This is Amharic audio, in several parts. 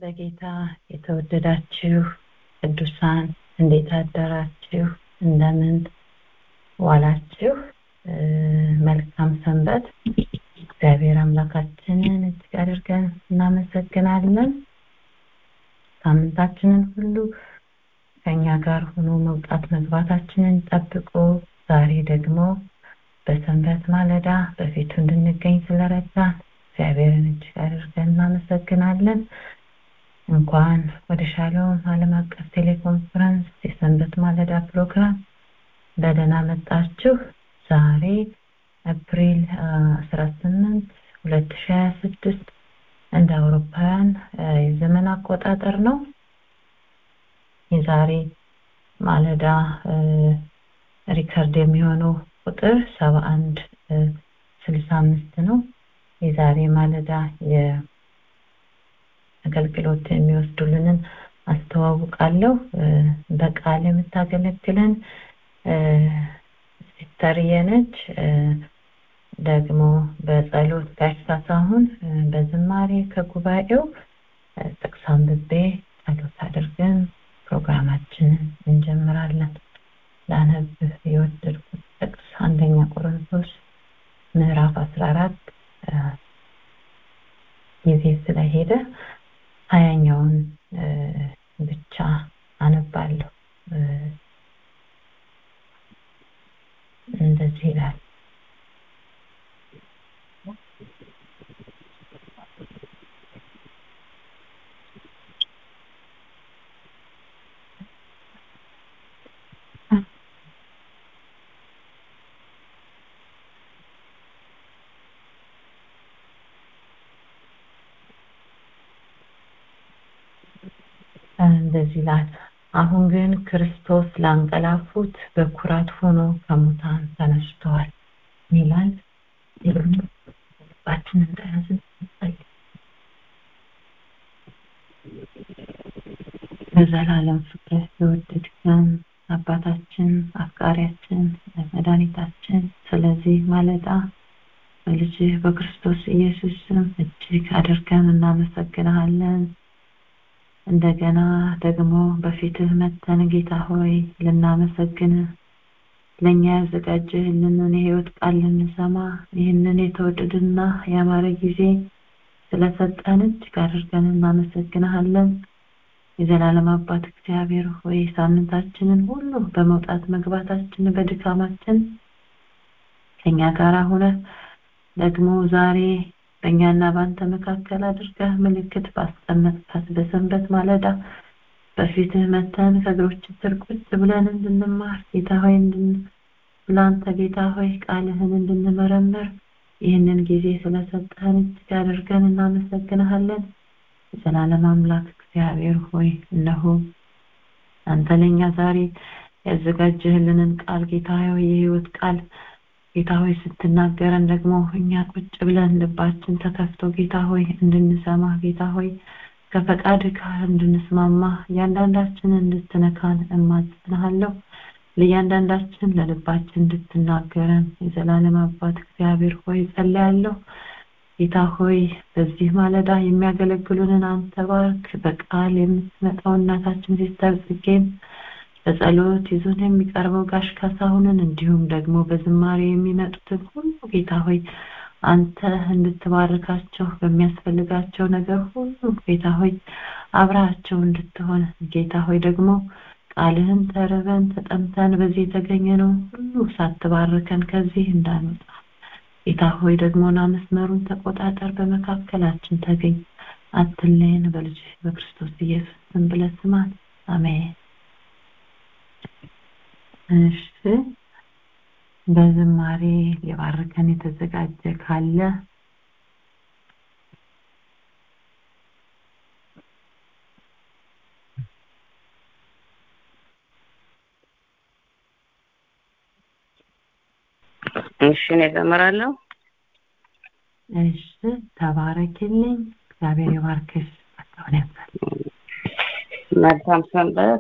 በጌታ የተወደዳችሁ ቅዱሳን እንዴት አደራችሁ? እንደምን ዋላችሁ? መልካም ሰንበት። እግዚአብሔር አምላካችንን እጅግ አድርገን እናመሰግናለን። ሳምንታችንን ሁሉ ከኛ ጋር ሆኖ መውጣት መግባታችንን ጠብቆ ዛሬ ደግሞ በሰንበት ማለዳ በፊቱ እንድንገኝ ስለረዳን እግዚአብሔርን እጅግ አድርገን እናመሰግናለን። እንኳን ወደ ሻሎም ዓለም አቀፍ ቴሌኮንፈረንስ የሰንበት ማለዳ ፕሮግራም በደህና መጣችሁ። ዛሬ አፕሪል 18 2026 እንደ አውሮፓውያን የዘመን አቆጣጠር ነው። የዛሬ ማለዳ ሪከርድ የሚሆነው ቁጥር 71 65 ነው። የዛሬ ማለዳ የአገልግሎት የሚወስዱልንን አስተዋውቃለሁ። በቃል የምታገለግለን ሲስተር የነች ደግሞ በጸሎት ጋሽ ካሳሁን በዝማሬ ከጉባኤው ጥቅስ አንብቤ ጸሎት አድርገን ፕሮግራማችንን እንጀምራለን። ላነብ የወደድኩት ጥቅስ አንደኛ ቆሮንቶስ ምዕራፍ 14 ጊዜ ስለሄደ ሀያኛውን ብቻ አነባለሁ። እንደዚህ ይላል። እንደዚህ ይላል። አሁን ግን ክርስቶስ ላንቀላፉት በኩራት ሆኖ ከሙታን ተነስተዋል ይላል። ልባችን እንደያዝን በዘላለም ፍቅር የወደድከን አባታችን አፍቃሪያችን መድኃኒታችን ስለዚህ ማለዳ በልጅህ በክርስቶስ ኢየሱስ ስም እጅግ አድርገን እናመሰግንሃለን። እንደገና ደግሞ በፊትህ መተን ጌታ ሆይ ልናመሰግን ለእኛ ያዘጋጀህልንን የህይወት ቃል ልንሰማ ይህንን የተወደድና ያማረ ጊዜ ስለሰጠን እጅግ አድርገን እናመሰግንሃለን። የዘላለም አባት እግዚአብሔር ሆይ ሳምንታችንን ሁሉ በመውጣት መግባታችን በድካማችን ከኛ ጋር ሆነ ደግሞ ዛሬ በእኛና በአንተ መካከል አድርገህ ምልክት ባስቀመጥካት በሰንበት ማለዳ በፊትህ መተን ከእግሮች ስር ቁጭ ብለን እንድንማር ጌታ ሆይ ለአንተ ጌታ ሆይ ቃልህን እንድንመረምር ይህንን ጊዜ ስለሰጠህን እጅግ አድርገን እናመሰግንሃለን። የዘላለም አምላክ እግዚአብሔር ሆይ እነሆ አንተ ለእኛ ዛሬ ያዘጋጀህልንን ቃል ጌታ ሆይ የህይወት ቃል ጌታ ሆይ ስትናገረን ደግሞ እኛ ቁጭ ብለን ልባችን ተከፍቶ ጌታ ሆይ እንድንሰማ ጌታ ሆይ ከፈቃድ ጋር እንድንስማማ እያንዳንዳችንን እንድትነካን እማጽንሃለሁ። ለእያንዳንዳችን ለልባችን እንድትናገረን የዘላለም አባት እግዚአብሔር ሆይ ጸልያለሁ። ጌታ ሆይ በዚህ ማለዳ የሚያገለግሉንን አንተ ባርክ። በቃል የምትመጣው እናታችን ሲስተር ጽጌን በጸሎት ይዞን የሚቀርበው ጋሽ ካሳሁንን እንዲሁም ደግሞ በዝማሬ የሚመጡትን ሁሉ ጌታ ሆይ አንተ እንድትባርካቸው በሚያስፈልጋቸው ነገር ሁሉ ጌታ ሆይ አብራቸው እንድትሆን ጌታ ሆይ ደግሞ ቃልህን ተርበን ተጠምተን በዚህ የተገኘነው ሁሉ ሳትባርከን ከዚህ እንዳንወጣ ጌታ ሆይ ደግሞና መስመሩን ተቆጣጠር፣ በመካከላችን ተገኝ፣ አትለየን። በልጅ በክርስቶስ ኢየሱስ ስም ብለህ ስማን። አሜን። እሺ በዝማሬ ሊባርከን የተዘጋጀ ካለ እሺ እኔ እዘምራለሁ። እሺ ተባረክልኝ። እግዚአብሔር ይባርክሽ። ጸጋውን ያብዛል። መልካም ሰንበት።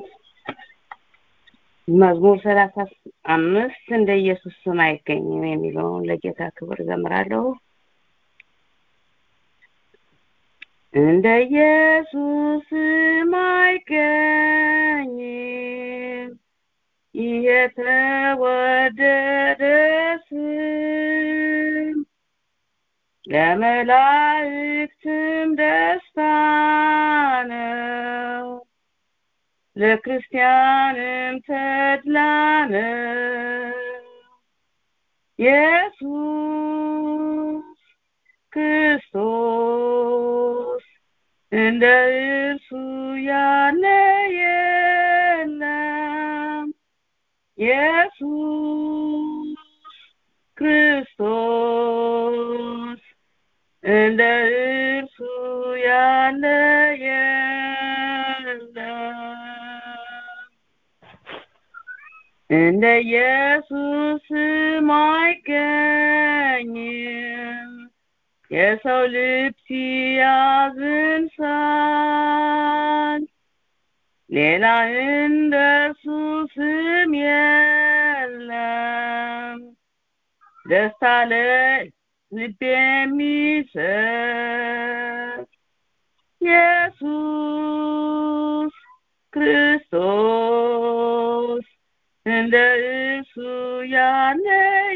መዝሙር ሰላሳ አምስት እንደ ኢየሱስ ስም አይገኝም የሚለውን ለጌታ ክብር እዘምራለሁ። እንደ ኢየሱስም አይገኝም ይህ የተወደደ ስም ለመላእክትም ደስታ ነው ለክርስቲያንም ተድላ ነው ኢየሱስ ክርስቶስ እንደ እርሱ ያለ የለም ኢየሱስ ክርስቶስ እንደ እርሱ ያለ የለም እንደ ኢየሱስም አይገኝም የሰው ልብ ሲያዝን ሳል ሌላ እንደ እርሱ ስም የለም ደስታ ለልብ የሚሰጥ ኢየሱስ ክርስቶስ እንደ እርሱ ያለ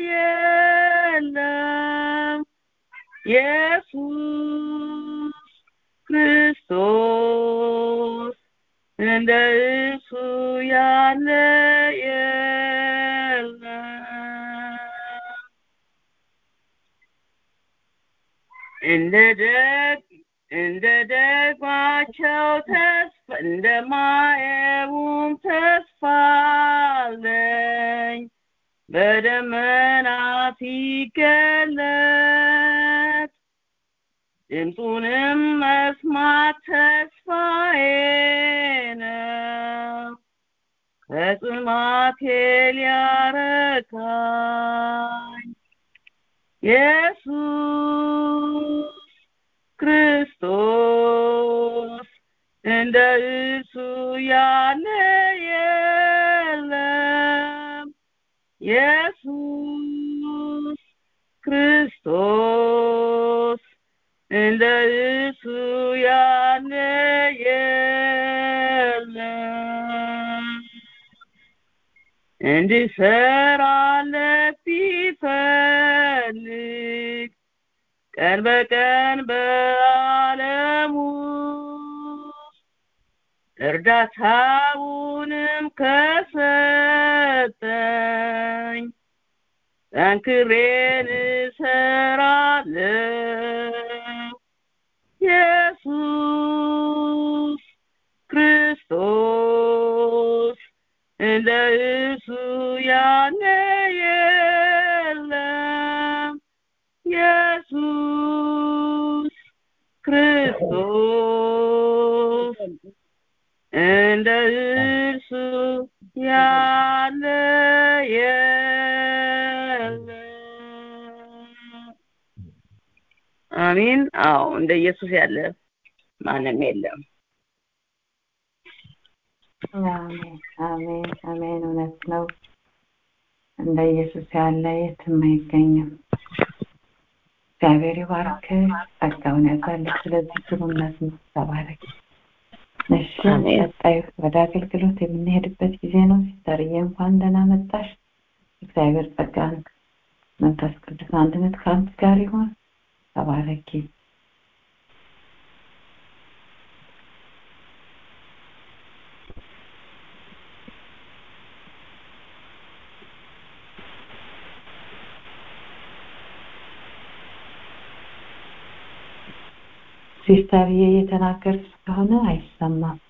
የለም ኢየሱስ ክርስቶስ እንደ እርሱ ያለ የለም እንደ ደግ እንደ ደግማቸው ተስፋ እንደ ማየቡም ተስፋ አለኝ በደመናት ይገለጥ ድምፁንም መስማት ተስፋዬ ነው ከጽማቴ ሊያረካኝ ኢየሱስ ክርስቶስ እንደ እርሱ ያለ የለም ኢየሱስ ክርስቶስ እንደ እርሱ ያለ የለም እንድሰራለት ቢፈልግ ቀን በቀን በዓለሙ እርዳታውንም ከሰጠኝ ጠንክሬን እሰራለሁ ኢየሱስ ክርስቶስ እንደ እርሱ ያለ የለም ኢየሱስ ክርስቶስ እንደ እርሱ ያለ የለም አሚን አዎ እንደ ኢየሱስ ያለ ማንም የለም አሜን አሜን አሜን እውነት ነው እንደ ኢየሱስ ያለ የትም አይገኝም እግዚአብሔር ይባርክ ጸጋውን ያዛልህ ስለዚህ ግሩምነት ተባረክ እሺ አሜን። ቀጣይ ወደ አገልግሎት የምንሄድበት ጊዜ ነው ሲስተርዬ እንኳን ደህና መጣሽ እግዚአብሔር ጸጋን መንፈስ ቅዱስ አንድነት ከአንቺ ጋር ይሆን ተባረኪ ሲስተርዬ እየተናገርሽ ከሆነ አይሰማም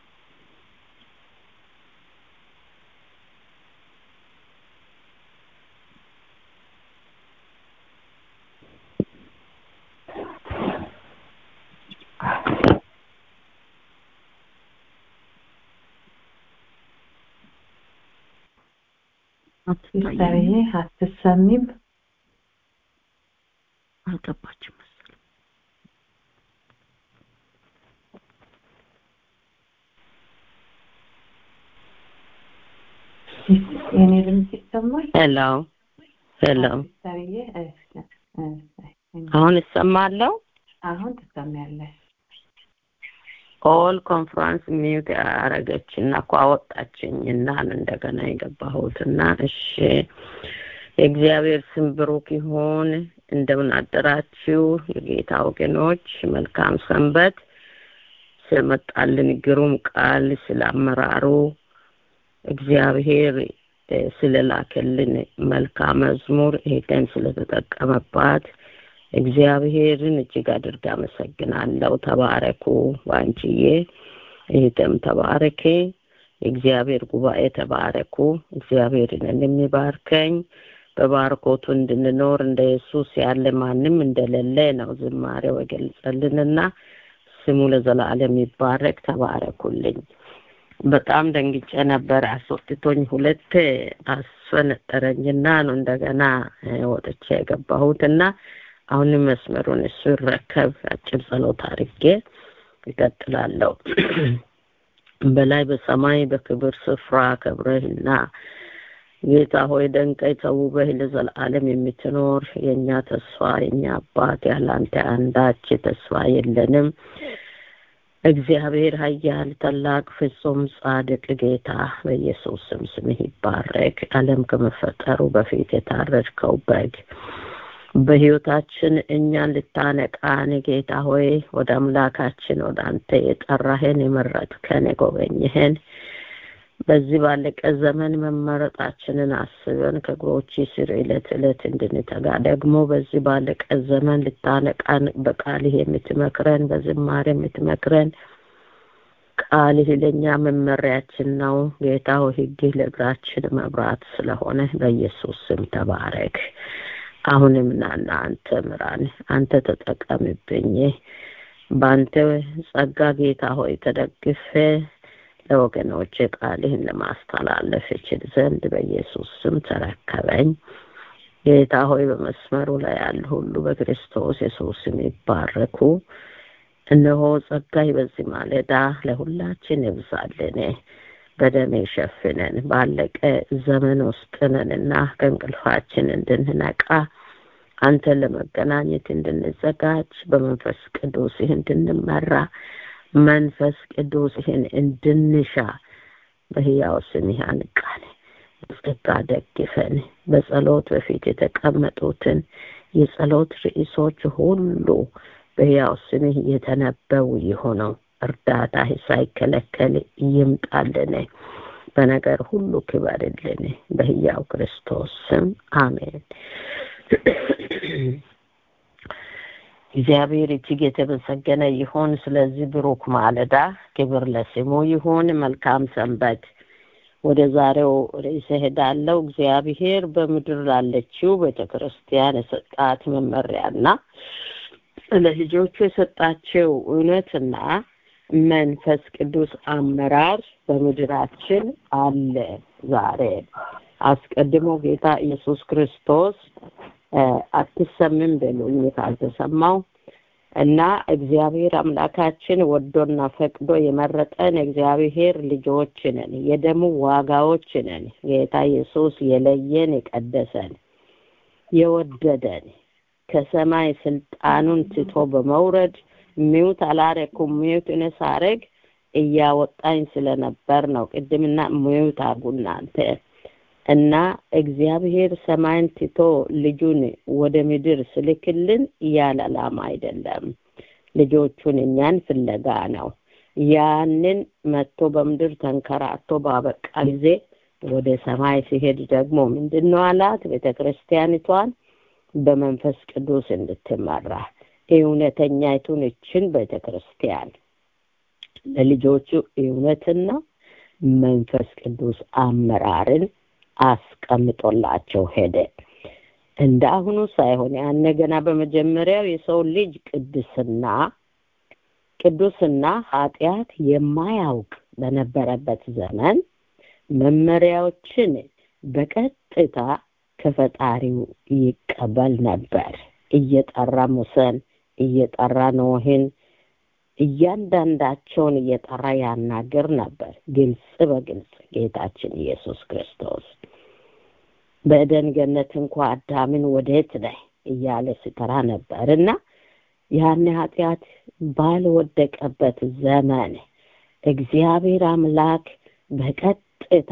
ሲስተርዬ አትሰሚም አልገባችም መሰለኝ የኔ ድምፅ ይሰማል ሄሎ ሄሎ ሲስተርዬ እሺ እሺ አሁን እሰማለሁ አሁን ትሰሚያለሽ ኦል ኮንፍራንስ ሚዩት ያረገችና እኮ አወጣችኝ እና እንደገና የገባሁትና እሺ የእግዚአብሔር ስም ብሩክ ይሁን እንደምን አደራችሁ የጌታ ወገኖች መልካም ሰንበት ስለመጣልን ግሩም ቃል ስለ አመራሩ እግዚአብሔር ስለላከልን መልካም መዝሙር ይሄን ስለተጠቀመባት እግዚአብሔርን እጅግ አድርጋ አመሰግናለሁ ተባረኩ ባንቺዬ ይህም ተባረኬ የእግዚአብሔር ጉባኤ ተባረኩ እግዚአብሔርን የሚባርከኝ በባርኮቱ እንድንኖር እንደ ኢየሱስ ያለ ማንም እንደሌለ ነው ዝማሬው የገለጸልንና ስሙ ለዘላለም ይባረክ ተባረኩልኝ በጣም ደንግጬ ነበር አስወጥቶኝ ሁለት አስፈነጠረኝና ነው እንደገና ወጥቼ የገባሁትና አሁንም መስመሩን እሱ ይረከብ አጭር ጸሎት አድርጌ ይቀጥላለሁ በላይ በሰማይ በክብር ስፍራ ከብረህና ጌታ ሆይ ደንቀይ ተውበህ ለዘላለም የምትኖር የእኛ ተስፋ የእኛ አባት ያላንተ አንዳች ተስፋ የለንም እግዚአብሔር ሀያል ታላቅ ፍጹም ጻድቅ ጌታ በኢየሱስ ስም ስምህ ይባረክ አለም ከመፈጠሩ በፊት የታረድከው በግ በህይወታችን እኛን ልታነቃን ጌታ ሆይ ወደ አምላካችን ወደ አንተ የጠራህን የመረጥከን የጎበኝህን በዚህ ባለቀ ዘመን መመረጣችንን አስበን ከእግሮች ስር ዕለት ዕለት እንድንተጋ ደግሞ በዚህ ባለቀ ዘመን ልታነቃን በቃልህ የምትመክረን በዝማሬ የምትመክረን ቃልህ ለእኛ መመሪያችን ነው ጌታ ሆይ ህግህ ለእግራችን መብራት ስለሆነ በኢየሱስ ስም ተባረክ አሁንም ናና አንተ ምራን አንተ ተጠቀምብኝ በአንተ ጸጋ ጌታ ሆይ ተደግፌ ለወገኖች ቃልህን ለማስተላለፍ እችል ዘንድ በኢየሱስ ስም ተረከበኝ ጌታ ሆይ በመስመሩ ላይ ያሉ ሁሉ በክርስቶስ የሱስ ስም ይባረኩ እነሆ ጸጋይ በዚህ ማለዳ ለሁላችን ይብዛልን በደም የሸፍነን ባለቀ ዘመን ውስጥ ነንና ከእንቅልፋችን እንድንነቃ አንተን ለመገናኘት እንድንዘጋጅ በመንፈስ ቅዱስ ይህ እንድንመራ መንፈስ ቅዱስ ይህን እንድንሻ በህያው ስምህ አንቃን በጸጋ ደግፈን በጸሎት በፊት የተቀመጡትን የጸሎት ርዕሶች ሁሉ በህያው ስምህ የተነበቡ የሆነው እርዳታ ሳይከለከል ይምጣልን በነገር ሁሉ ክበርልን በህያው ክርስቶስ ስም አሜን እግዚአብሔር እጅግ የተመሰገነ ይሁን ስለዚህ ብሩክ ማለዳ ክብር ለስሙ ይሁን መልካም ሰንበት ወደ ዛሬው ርዕስ ሄዳለው እግዚአብሔር በምድር ላለችው ቤተ ክርስቲያን የሰጣት መመሪያና ለልጆቹ የሰጣቸው እውነትና መንፈስ ቅዱስ አመራር በምድራችን አለ ዛሬ አስቀድሞ ጌታ ኢየሱስ ክርስቶስ አትሰምም በሉኝ ካልተሰማው እና እግዚአብሔር አምላካችን ወዶና ፈቅዶ የመረጠን እግዚአብሔር ልጆች ነን የደሙ ዋጋዎች ነን ጌታ ኢየሱስ የለየን የቀደሰን የወደደን ከሰማይ ስልጣኑን ትቶ በመውረድ ሚውት አላረኩም ሚውት እኔ ሳረግ እያወጣኝ ስለነበር ነው ቅድምና ሚውት አርጉ እናንተ እና እግዚአብሔር ሰማይን ትቶ ልጁን ወደ ምድር ስልክልን ያለ ዓላማ አይደለም ልጆቹን እኛን ፍለጋ ነው ያንን መጥቶ በምድር ተንከራቶ ባበቃ ጊዜ ወደ ሰማይ ሲሄድ ደግሞ ምንድን ነው አላት ቤተ ክርስቲያኒቷን በመንፈስ ቅዱስ እንድትመራ እውነተኛይቱን እችን ቤተ ክርስቲያን ለልጆቹ እውነትና መንፈስ ቅዱስ አመራርን አስቀምጦላቸው ሄደ እንደ አሁኑ ሳይሆን ያነ ገና በመጀመሪያው የሰው ልጅ ቅድስና ቅዱስና ኃጢአት የማያውቅ በነበረበት ዘመን መመሪያዎችን በቀጥታ ከፈጣሪው ይቀበል ነበር እየጠራ ሙሰን እየጠራ ኖህን እያንዳንዳቸውን እየጠራ ያናገር ነበር ግልጽ በግልጽ ጌታችን ኢየሱስ ክርስቶስ በእደን ገነት እንኳ አዳምን ወዴት ነህ እያለ ሲጠራ ነበር እና ያን ኃጢአት ባልወደቀበት ዘመን እግዚአብሔር አምላክ በቀጥታ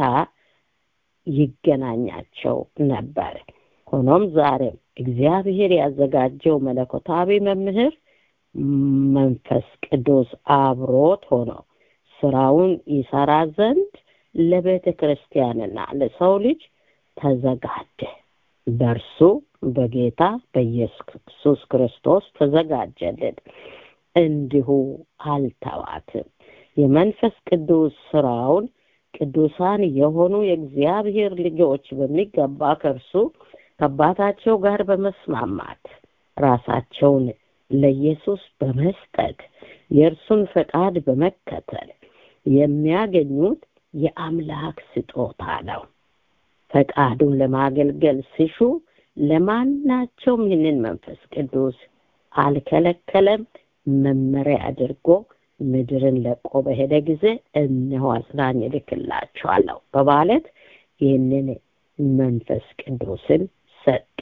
ይገናኛቸው ነበር። ሆኖም ዛሬም እግዚአብሔር ያዘጋጀው መለኮታዊ መምህር መንፈስ ቅዱስ አብሮት ሆኖ ስራውን ይሰራ ዘንድ ለቤተ ክርስቲያንና ለሰው ልጅ ተዘጋጀ። በእርሱ በጌታ በኢየሱስ ክርስቶስ ተዘጋጀልን። እንዲሁ አልተዋትም። የመንፈስ ቅዱስ ስራውን ቅዱሳን የሆኑ የእግዚአብሔር ልጆች በሚገባ ከእርሱ ከአባታቸው ጋር በመስማማት ራሳቸውን ለኢየሱስ በመስጠት የእርሱን ፈቃድ በመከተል የሚያገኙት የአምላክ ስጦታ ነው። ፈቃዱን ለማገልገል ሲሹ ለማናቸውም ይህንን መንፈስ ቅዱስ አልከለከለም። መመሪያ አድርጎ ምድርን ለቆ በሄደ ጊዜ እነሆ አጽናኝ እልክላችኋለሁ በማለት ይህንን መንፈስ ቅዱስን ሰጠ።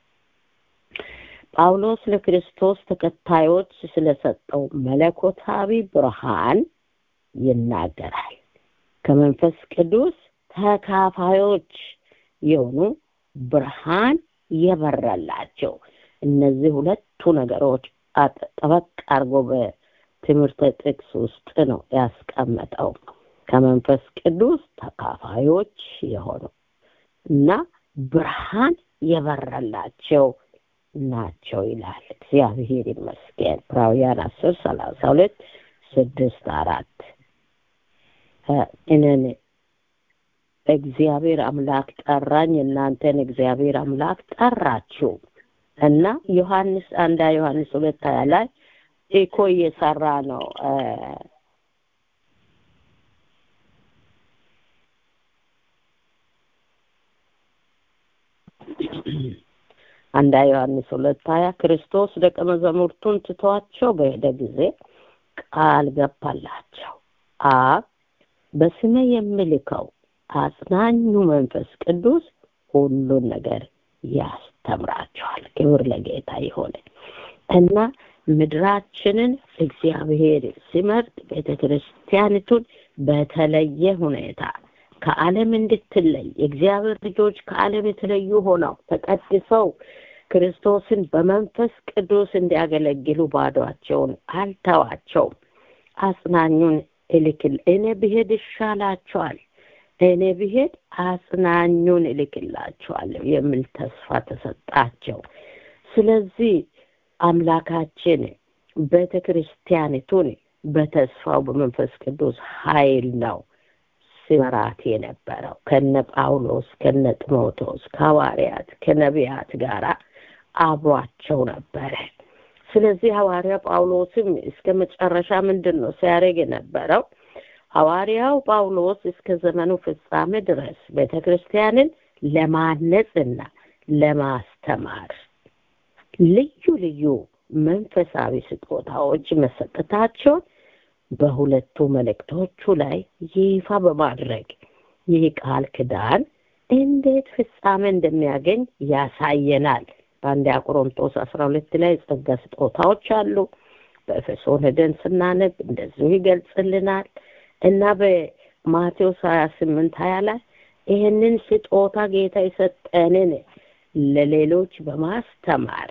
ጳውሎስ ለክርስቶስ ተከታዮች ስለሰጠው መለኮታዊ ብርሃን ይናገራል። ከመንፈስ ቅዱስ ተካፋዮች የሆኑ ብርሃን የበረላቸው እነዚህ ሁለቱ ነገሮች ጠበቅ አድርጎ በትምህርተ ጥቅስ ውስጥ ነው ያስቀመጠው። ከመንፈስ ቅዱስ ተካፋዮች የሆኑ እና ብርሃን የበረላቸው ናቸው ይላል። እግዚአብሔር ይመስገን። ዕብራውያን አስር ሰላሳ ሁለት ስድስት አራት እኔን እግዚአብሔር አምላክ ጠራኝ፣ እናንተን እግዚአብሔር አምላክ ጠራችሁ እና ዮሐንስ አንዳ ዮሐንስ ሁለት ሀያ ላይ ኢኮ እየሰራ ነው አንዳ ዮሐንስ ሁለት ሀያ ክርስቶስ ደቀ መዛሙርቱን ትቷቸው በሄደ ጊዜ ቃል ገባላቸው አብ በስሜ የምልከው አጽናኙ መንፈስ ቅዱስ ሁሉን ነገር ያስተምራቸዋል። ክብር ለጌታ ይሆን እና ምድራችንን እግዚአብሔር ሲመርጥ ቤተ ክርስቲያኒቱን በተለየ ሁኔታ ከዓለም እንድትለይ የእግዚአብሔር ልጆች ከዓለም የተለዩ ሆነው ተቀድሰው ክርስቶስን በመንፈስ ቅዱስ እንዲያገለግሉ ባዷቸውን አልተዋቸውም። አጽናኙን እልክል እኔ ብሄድ ይሻላቸዋል እኔ ብሄድ አጽናኙን እልክላቸዋለሁ የሚል ተስፋ ተሰጣቸው። ስለዚህ አምላካችን ቤተ ክርስቲያኒቱን በተስፋው በመንፈስ ቅዱስ ኃይል ነው ሲመራት የነበረው ከነ ጳውሎስ ከነ ጢሞቴዎስ ከሐዋርያት ከነቢያት ጋር አብሯቸው ነበረ። ስለዚህ ሐዋርያ ጳውሎስም እስከ መጨረሻ ምንድን ነው ሲያደርግ የነበረው? ሐዋርያው ጳውሎስ እስከ ዘመኑ ፍጻሜ ድረስ ቤተ ክርስቲያንን ለማነጽና ለማስተማር ልዩ ልዩ መንፈሳዊ ስጦታዎች መሰጠታቸውን በሁለቱ መልእክቶቹ ላይ ይፋ በማድረግ ይህ ቃል ክዳን እንዴት ፍጻሜ እንደሚያገኝ ያሳየናል። በአንደኛ ቆሮንቶስ አስራ ሁለት ላይ ጸጋ ስጦታዎች አሉ። በኤፌሶን ሄደን ስናነብ እንደዚሁ ይገልጽልናል እና በማቴዎስ ሀያ ስምንት ሀያ ላይ ይህንን ስጦታ ጌታ የሰጠንን ለሌሎች በማስተማር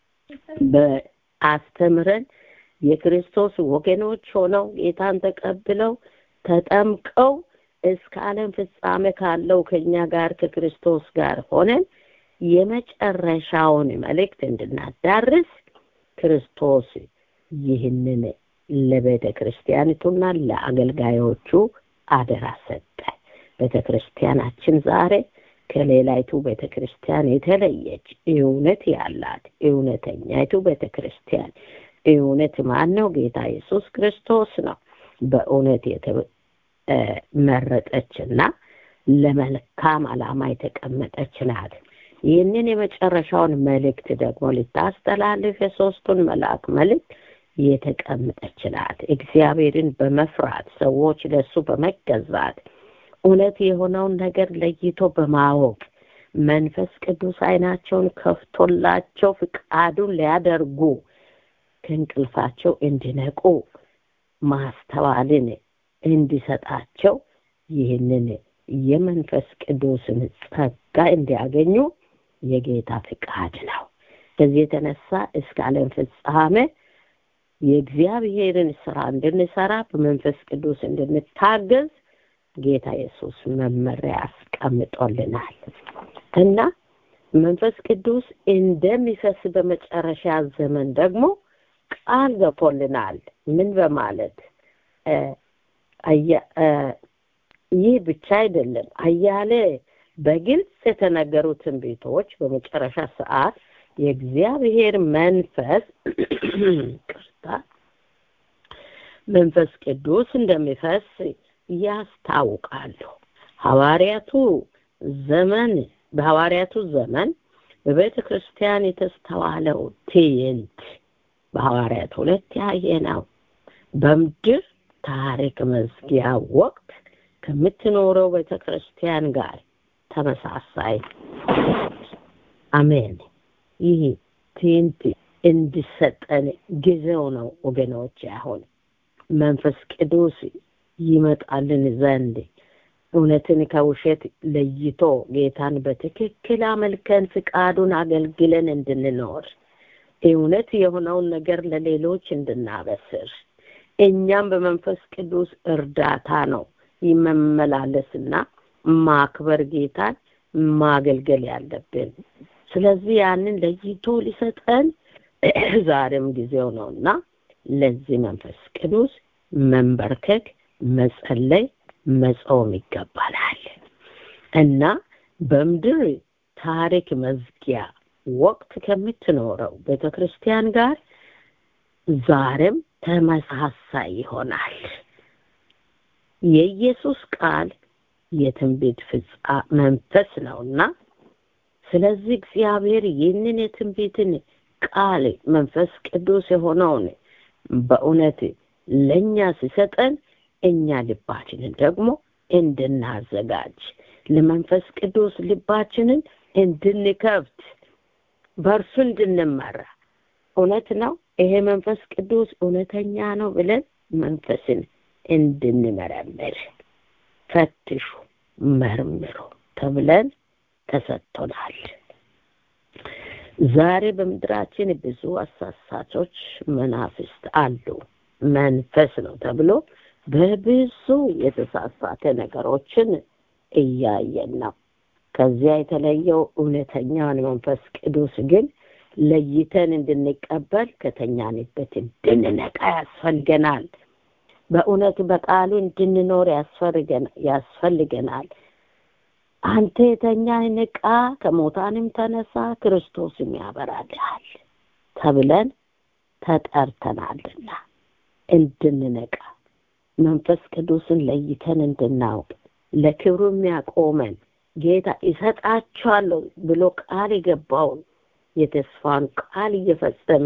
በአስተምረን የክርስቶስ ወገኖች ሆነው ጌታን ተቀብለው ተጠምቀው እስከ ዓለም ፍጻሜ ካለው ከኛ ጋር ከክርስቶስ ጋር ሆነን የመጨረሻውን መልእክት እንድናዳርስ ክርስቶስ ይህንን ለቤተ ክርስቲያኒቱና ለአገልጋዮቹ አደራ ሰጠ። ቤተ ክርስቲያናችን ዛሬ ከሌላይቱ ቤተ ክርስቲያን የተለየች እውነት ያላት እውነተኛይቱ ቤተ ክርስቲያን እውነት ማን ነው? ጌታ ኢየሱስ ክርስቶስ ነው። በእውነት የተመረጠችና ለመልካም ዓላማ የተቀመጠች ናት። ይህንን የመጨረሻውን መልእክት ደግሞ ልታስተላልፍ የሶስቱን መልአክ መልእክት የተቀመጠች ናት። እግዚአብሔርን በመፍራት ሰዎች ለሱ በመገዛት እውነት የሆነውን ነገር ለይቶ በማወቅ መንፈስ ቅዱስ አይናቸውን ከፍቶላቸው ፍቃዱን ሊያደርጉ ከእንቅልፋቸው እንዲነቁ ማስተዋልን እንዲሰጣቸው ይህንን የመንፈስ ቅዱስን ጸጋ እንዲያገኙ የጌታ ፍቃድ ነው። ከዚህ የተነሳ እስከ ዓለም ፍጻሜ የእግዚአብሔርን ስራ እንድንሰራ በመንፈስ ቅዱስ እንድንታገዝ ጌታ ኢየሱስ መመሪያ አስቀምጦልናል እና መንፈስ ቅዱስ እንደሚፈስ በመጨረሻ ዘመን ደግሞ ቃል ገብቶልናል። ምን በማለት ይህ ብቻ አይደለም፣ አያሌ በግልጽ የተነገሩ ትንቢቶች በመጨረሻ ሰዓት የእግዚአብሔር መንፈስ ቅርታ መንፈስ ቅዱስ እንደሚፈስ ያስታውቃሉ። ሐዋርያቱ ዘመን በሐዋርያቱ ዘመን በቤተ ክርስቲያን የተስተዋለው ትዕይንት በሐዋርያት ሁለት ያየ ነው። በምድር ታሪክ መዝጊያ ወቅት ከምትኖረው ቤተ ክርስቲያን ጋር ተመሳሳይ አሜን። ይህ ትዕይንት እንዲሰጠን ጊዜው ነው ወገኖች። አሁን መንፈስ ቅዱስ ይመጣልን ዘንድ እውነትን ከውሸት ለይቶ ጌታን በትክክል አመልከን ፍቃዱን አገልግለን እንድንኖር እውነት የሆነውን ነገር ለሌሎች እንድናበስር እኛም በመንፈስ ቅዱስ እርዳታ ነው መመላለስና ማክበር ጌታን ማገልገል ያለብን። ስለዚህ ያንን ለይቶ ሊሰጠን ዛሬም ጊዜው ነውና ለዚህ መንፈስ ቅዱስ መንበርከክ፣ መጸለይ፣ መጾም ይገባናል እና በምድር ታሪክ መዝጊያ ወቅት ከምትኖረው ቤተ ክርስቲያን ጋር ዛሬም ተመሳሳይ ይሆናል። የኢየሱስ ቃል የትንቢት ፍጻ መንፈስ ነውና ስለዚህ እግዚአብሔር ይህንን የትንቢትን ቃል መንፈስ ቅዱስ የሆነውን በእውነት ለእኛ ሲሰጠን እኛ ልባችንን ደግሞ እንድናዘጋጅ ለመንፈስ ቅዱስ ልባችንን እንድንከፍት በእርሱ እንድንመራ እውነት ነው ይሄ መንፈስ ቅዱስ እውነተኛ ነው ብለን መንፈስን እንድንመረምር ፈትሹ መርምሩ ተብለን ተሰጥቶናል። ዛሬ በምድራችን ብዙ አሳሳቾች መናፍስት አሉ። መንፈስ ነው ተብሎ በብዙ የተሳሳተ ነገሮችን እያየን ነው። ከዚያ የተለየው እውነተኛውን መንፈስ ቅዱስ ግን ለይተን እንድንቀበል ከተኛንበት እንድንነቃ ያስፈልገናል። በእውነት በቃሉ እንድንኖር ያስፈልገናል። አንተ የተኛህ ንቃ፣ ከሞታንም ተነሳ፣ ክርስቶስም ያበራልሃል ተብለን ተጠርተናልና እንድንነቃ መንፈስ ቅዱስን ለይተን እንድናውቅ ለክብሩ የሚያቆመን ጌታ ይሰጣቸዋለሁ ብሎ ቃል የገባውን የተስፋን ቃል እየፈጸመ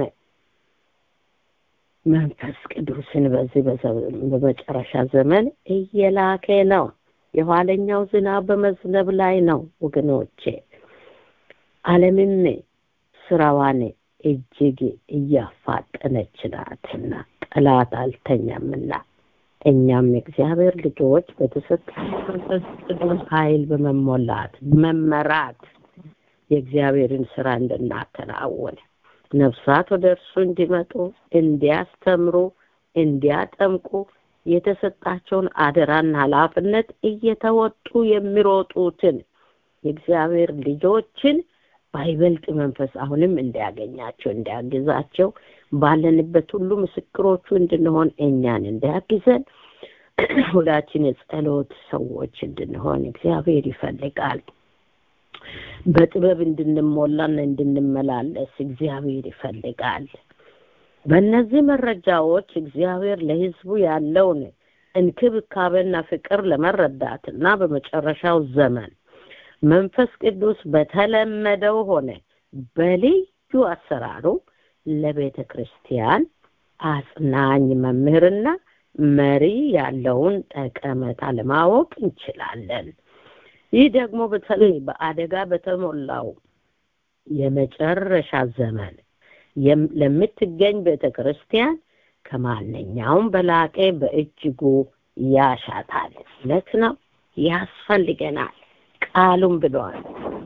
መንፈስ ቅዱስን በዚህ በመጨረሻ ዘመን እየላከ ነው። የኋለኛው ዝናብ በመዝነብ ላይ ነው ወገኖቼ። ዓለምም ስራዋን እጅግ እያፋጠነች ናትና ጠላት አልተኛምና እኛም የእግዚአብሔር ልጆች በተሰጠን መንፈስ ቅዱስ ኃይል በመሞላት መመራት የእግዚአብሔርን ስራ እንድናከናውን ነፍሳት ወደ እርሱ እንዲመጡ እንዲያስተምሩ እንዲያጠምቁ የተሰጣቸውን አደራና ኃላፊነት እየተወጡ የሚሮጡትን የእግዚአብሔር ልጆችን ባይበልጥ መንፈስ አሁንም እንዲያገኛቸው እንዲያግዛቸው ባለንበት ሁሉ ምስክሮቹ እንድንሆን እኛን እንዲያግዘን ሁላችን የጸሎት ሰዎች እንድንሆን እግዚአብሔር ይፈልጋል። በጥበብ እንድንሞላና እንድንመላለስ እግዚአብሔር ይፈልጋል። በእነዚህ መረጃዎች እግዚአብሔር ለሕዝቡ ያለውን እንክብካቤና ፍቅር ለመረዳትና በመጨረሻው ዘመን መንፈስ ቅዱስ በተለመደው ሆነ በልዩ አሰራሩ ለቤተ ክርስቲያን አጽናኝ መምህርና መሪ ያለውን ጠቀሜታ ለማወቅ እንችላለን። ይህ ደግሞ በተለይ በአደጋ በተሞላው የመጨረሻ ዘመን ለምትገኝ ቤተ ክርስቲያን ከማንኛውም በላቀ በእጅጉ ያሻታል። እውነት ነው፣ ያስፈልገናል። ቃሉም ብለዋል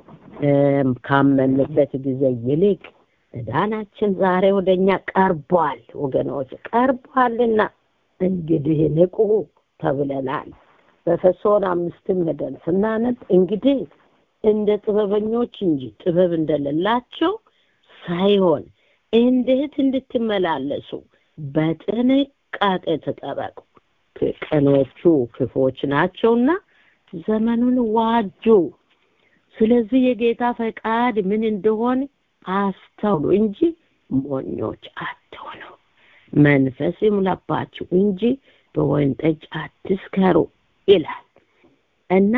ካመንበት ጊዜ ይልቅ መዳናችን ዛሬ ወደኛ ቀርቧል። ወገኖች ቀርቧልና እንግዲህ ንቁ ተብለናል። በኤፌሶን አምስትም ሄደን ስናነብ እንግዲህ እንደ ጥበበኞች እንጂ ጥበብ እንደሌላቸው ሳይሆን እንዴት እንድትመላለሱ በጥንቃቄ ተጠበቁ። ቀኖቹ ክፎች ናቸውና ዘመኑን ዋጁ። ስለዚህ የጌታ ፈቃድ ምን እንደሆነ አስተውሉ እንጂ ሞኞች አትሆኑ። መንፈስ ይሙላባችሁ እንጂ በወይን ጠጅ አትስከሩ ይላል እና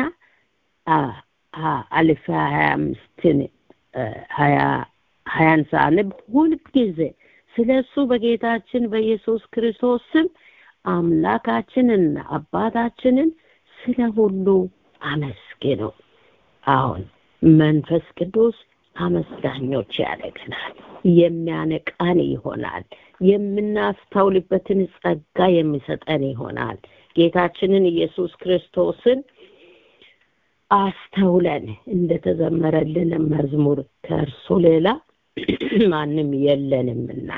አልፌ ሀያ አምስትን ሀያ ሀያን ሳንብ ሁልጊዜ ስለ እሱ በጌታችን በኢየሱስ ክርስቶስ ስም አምላካችንና አባታችንን ስለ ሁሉ አመስግኑ። አሁን መንፈስ ቅዱስ አመስጋኞች ያደርገናል፣ የሚያነቃን ይሆናል፣ የምናስተውልበትን ጸጋ የሚሰጠን ይሆናል። ጌታችንን ኢየሱስ ክርስቶስን አስተውለን እንደተዘመረልን መዝሙር ከእርሱ ሌላ ማንም የለንምና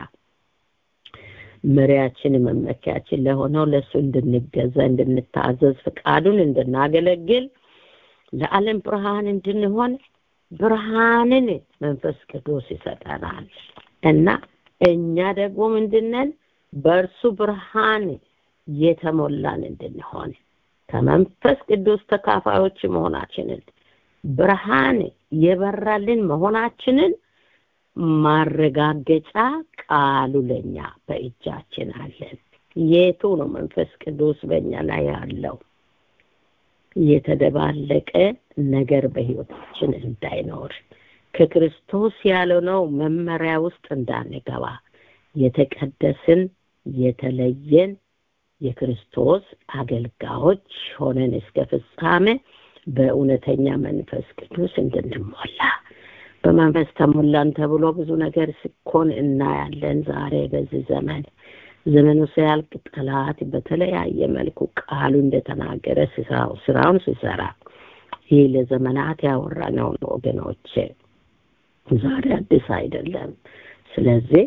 መሪያችን መመኪያችን ለሆነው ለእሱ እንድንገዛ እንድንታዘዝ ፍቃዱን እንድናገለግል ለዓለም ብርሃን እንድንሆን ብርሃንን መንፈስ ቅዱስ ይሰጠናል እና እኛ ደግሞ ምንድነን በእርሱ ብርሃን የተሞላን እንድንሆን ከመንፈስ ቅዱስ ተካፋዮች መሆናችንን ብርሃን የበራልን መሆናችንን ማረጋገጫ ቃሉ ለኛ በእጃችን አለን። የቱ ነው መንፈስ ቅዱስ በእኛ ላይ ያለው? የተደባለቀ ነገር በህይወታችን እንዳይኖር ከክርስቶስ ያልሆነው መመሪያ ውስጥ እንዳንገባ የተቀደስን የተለየን የክርስቶስ አገልጋዮች ሆነን እስከ ፍጻሜ በእውነተኛ መንፈስ ቅዱስ እንድንሞላ በመንፈስ ተሞላን ተብሎ ብዙ ነገር ሲኮን እናያለን። ዛሬ በዚህ ዘመን ዘመኑ ሲያልቅ ጠላት በተለያየ መልኩ ቃሉ እንደተናገረ ስራውን ሲሰራ ይህ ለዘመናት ያወራነው ነው ወገኖቼ፣ ዛሬ አዲስ አይደለም። ስለዚህ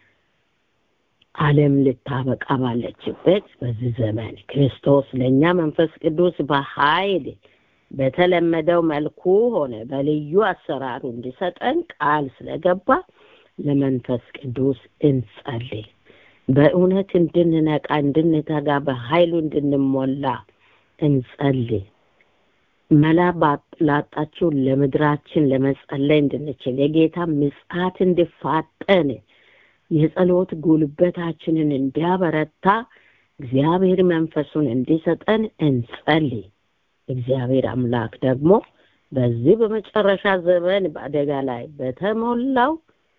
ዓለም ልታበቃ ባለችበት በዚህ ዘመን ክርስቶስ ለእኛ መንፈስ ቅዱስ በኃይል በተለመደው መልኩ ሆነ በልዩ አሰራሩ እንዲሰጠን ቃል ስለገባ ለመንፈስ ቅዱስ እንጸልይ። በእውነት እንድንነቃ እንድንተጋ በኃይሉ እንድንሞላ እንጸልይ። መላ ላጣችው ለምድራችን ለመጸለይ እንድንችል የጌታ ምጽአት እንዲፋጠን የጸሎት ጉልበታችንን እንዲያበረታ እግዚአብሔር መንፈሱን እንዲሰጠን እንጸልይ። እግዚአብሔር አምላክ ደግሞ በዚህ በመጨረሻ ዘመን በአደጋ ላይ በተሞላው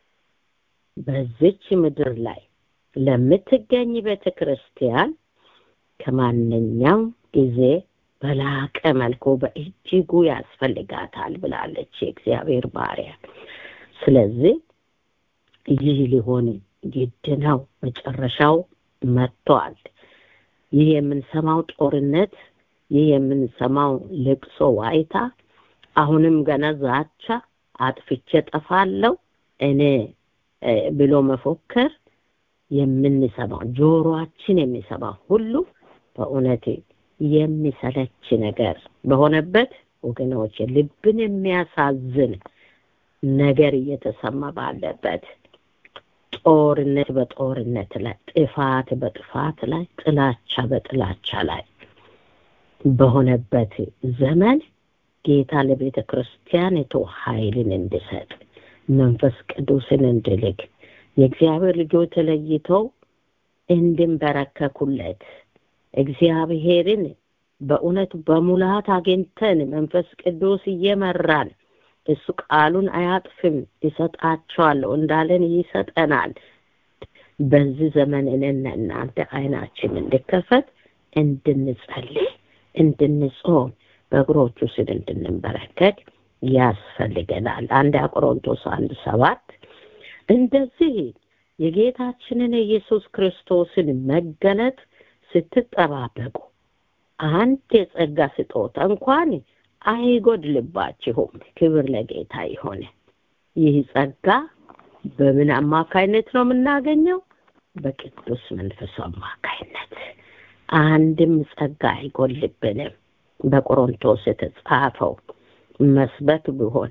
በዚች ምድር ላይ ለምትገኝ ቤተ ክርስቲያን ከማንኛውም ጊዜ በላቀ መልኩ በእጅጉ ያስፈልጋታል ብላለች የእግዚአብሔር ባሪያ። ስለዚህ ይህ ሊሆን ግድ ነው። መጨረሻው መጥቷል። ይህ የምንሰማው ጦርነት፣ ይህ የምንሰማው ልቅሶ፣ ዋይታ፣ አሁንም ገና ዛቻ፣ አጥፍቼ ጠፋለሁ እኔ ብሎ መፎከር የምንሰማው ጆሮአችን የሚሰማው ሁሉ በእውነት የሚሰለች ነገር በሆነበት ወገኖች ልብን የሚያሳዝን ነገር እየተሰማ ባለበት ጦርነት በጦርነት ላይ ጥፋት በጥፋት ላይ ጥላቻ በጥላቻ ላይ በሆነበት ዘመን ጌታ ለቤተ ክርስቲያኒቱ ኃይልን እንዲሰጥ መንፈስ ቅዱስን እንድልክ የእግዚአብሔር ልጆች ተለይተው እንድንበረከኩለት እግዚአብሔርን በእውነት በሙላት አግኝተን መንፈስ ቅዱስ እየመራን እሱ ቃሉን አያጥፍም ይሰጣቸዋለሁ እንዳለን ይሰጠናል። በዚህ ዘመን እኔና እናንተ አይናችን እንድከፈት እንድንጸልይ፣ እንድንጾም፣ በእግሮቹ ስር እንድንበረከክ ያስፈልገናል። አንድ ቆሮንቶስ አንድ ሰባት እንደዚህ የጌታችንን የኢየሱስ ክርስቶስን መገለጥ ስትጠባበቁ አንድ የጸጋ ስጦታ እንኳን አይጎድልባችሁም። ክብር ለጌታ ይሆነ። ይህ ጸጋ በምን አማካይነት ነው የምናገኘው? በቅዱስ መንፈሱ አማካይነት። አንድም ጸጋ አይጎልብንም። በቆሮንቶስ የተጻፈው መስበክ ቢሆን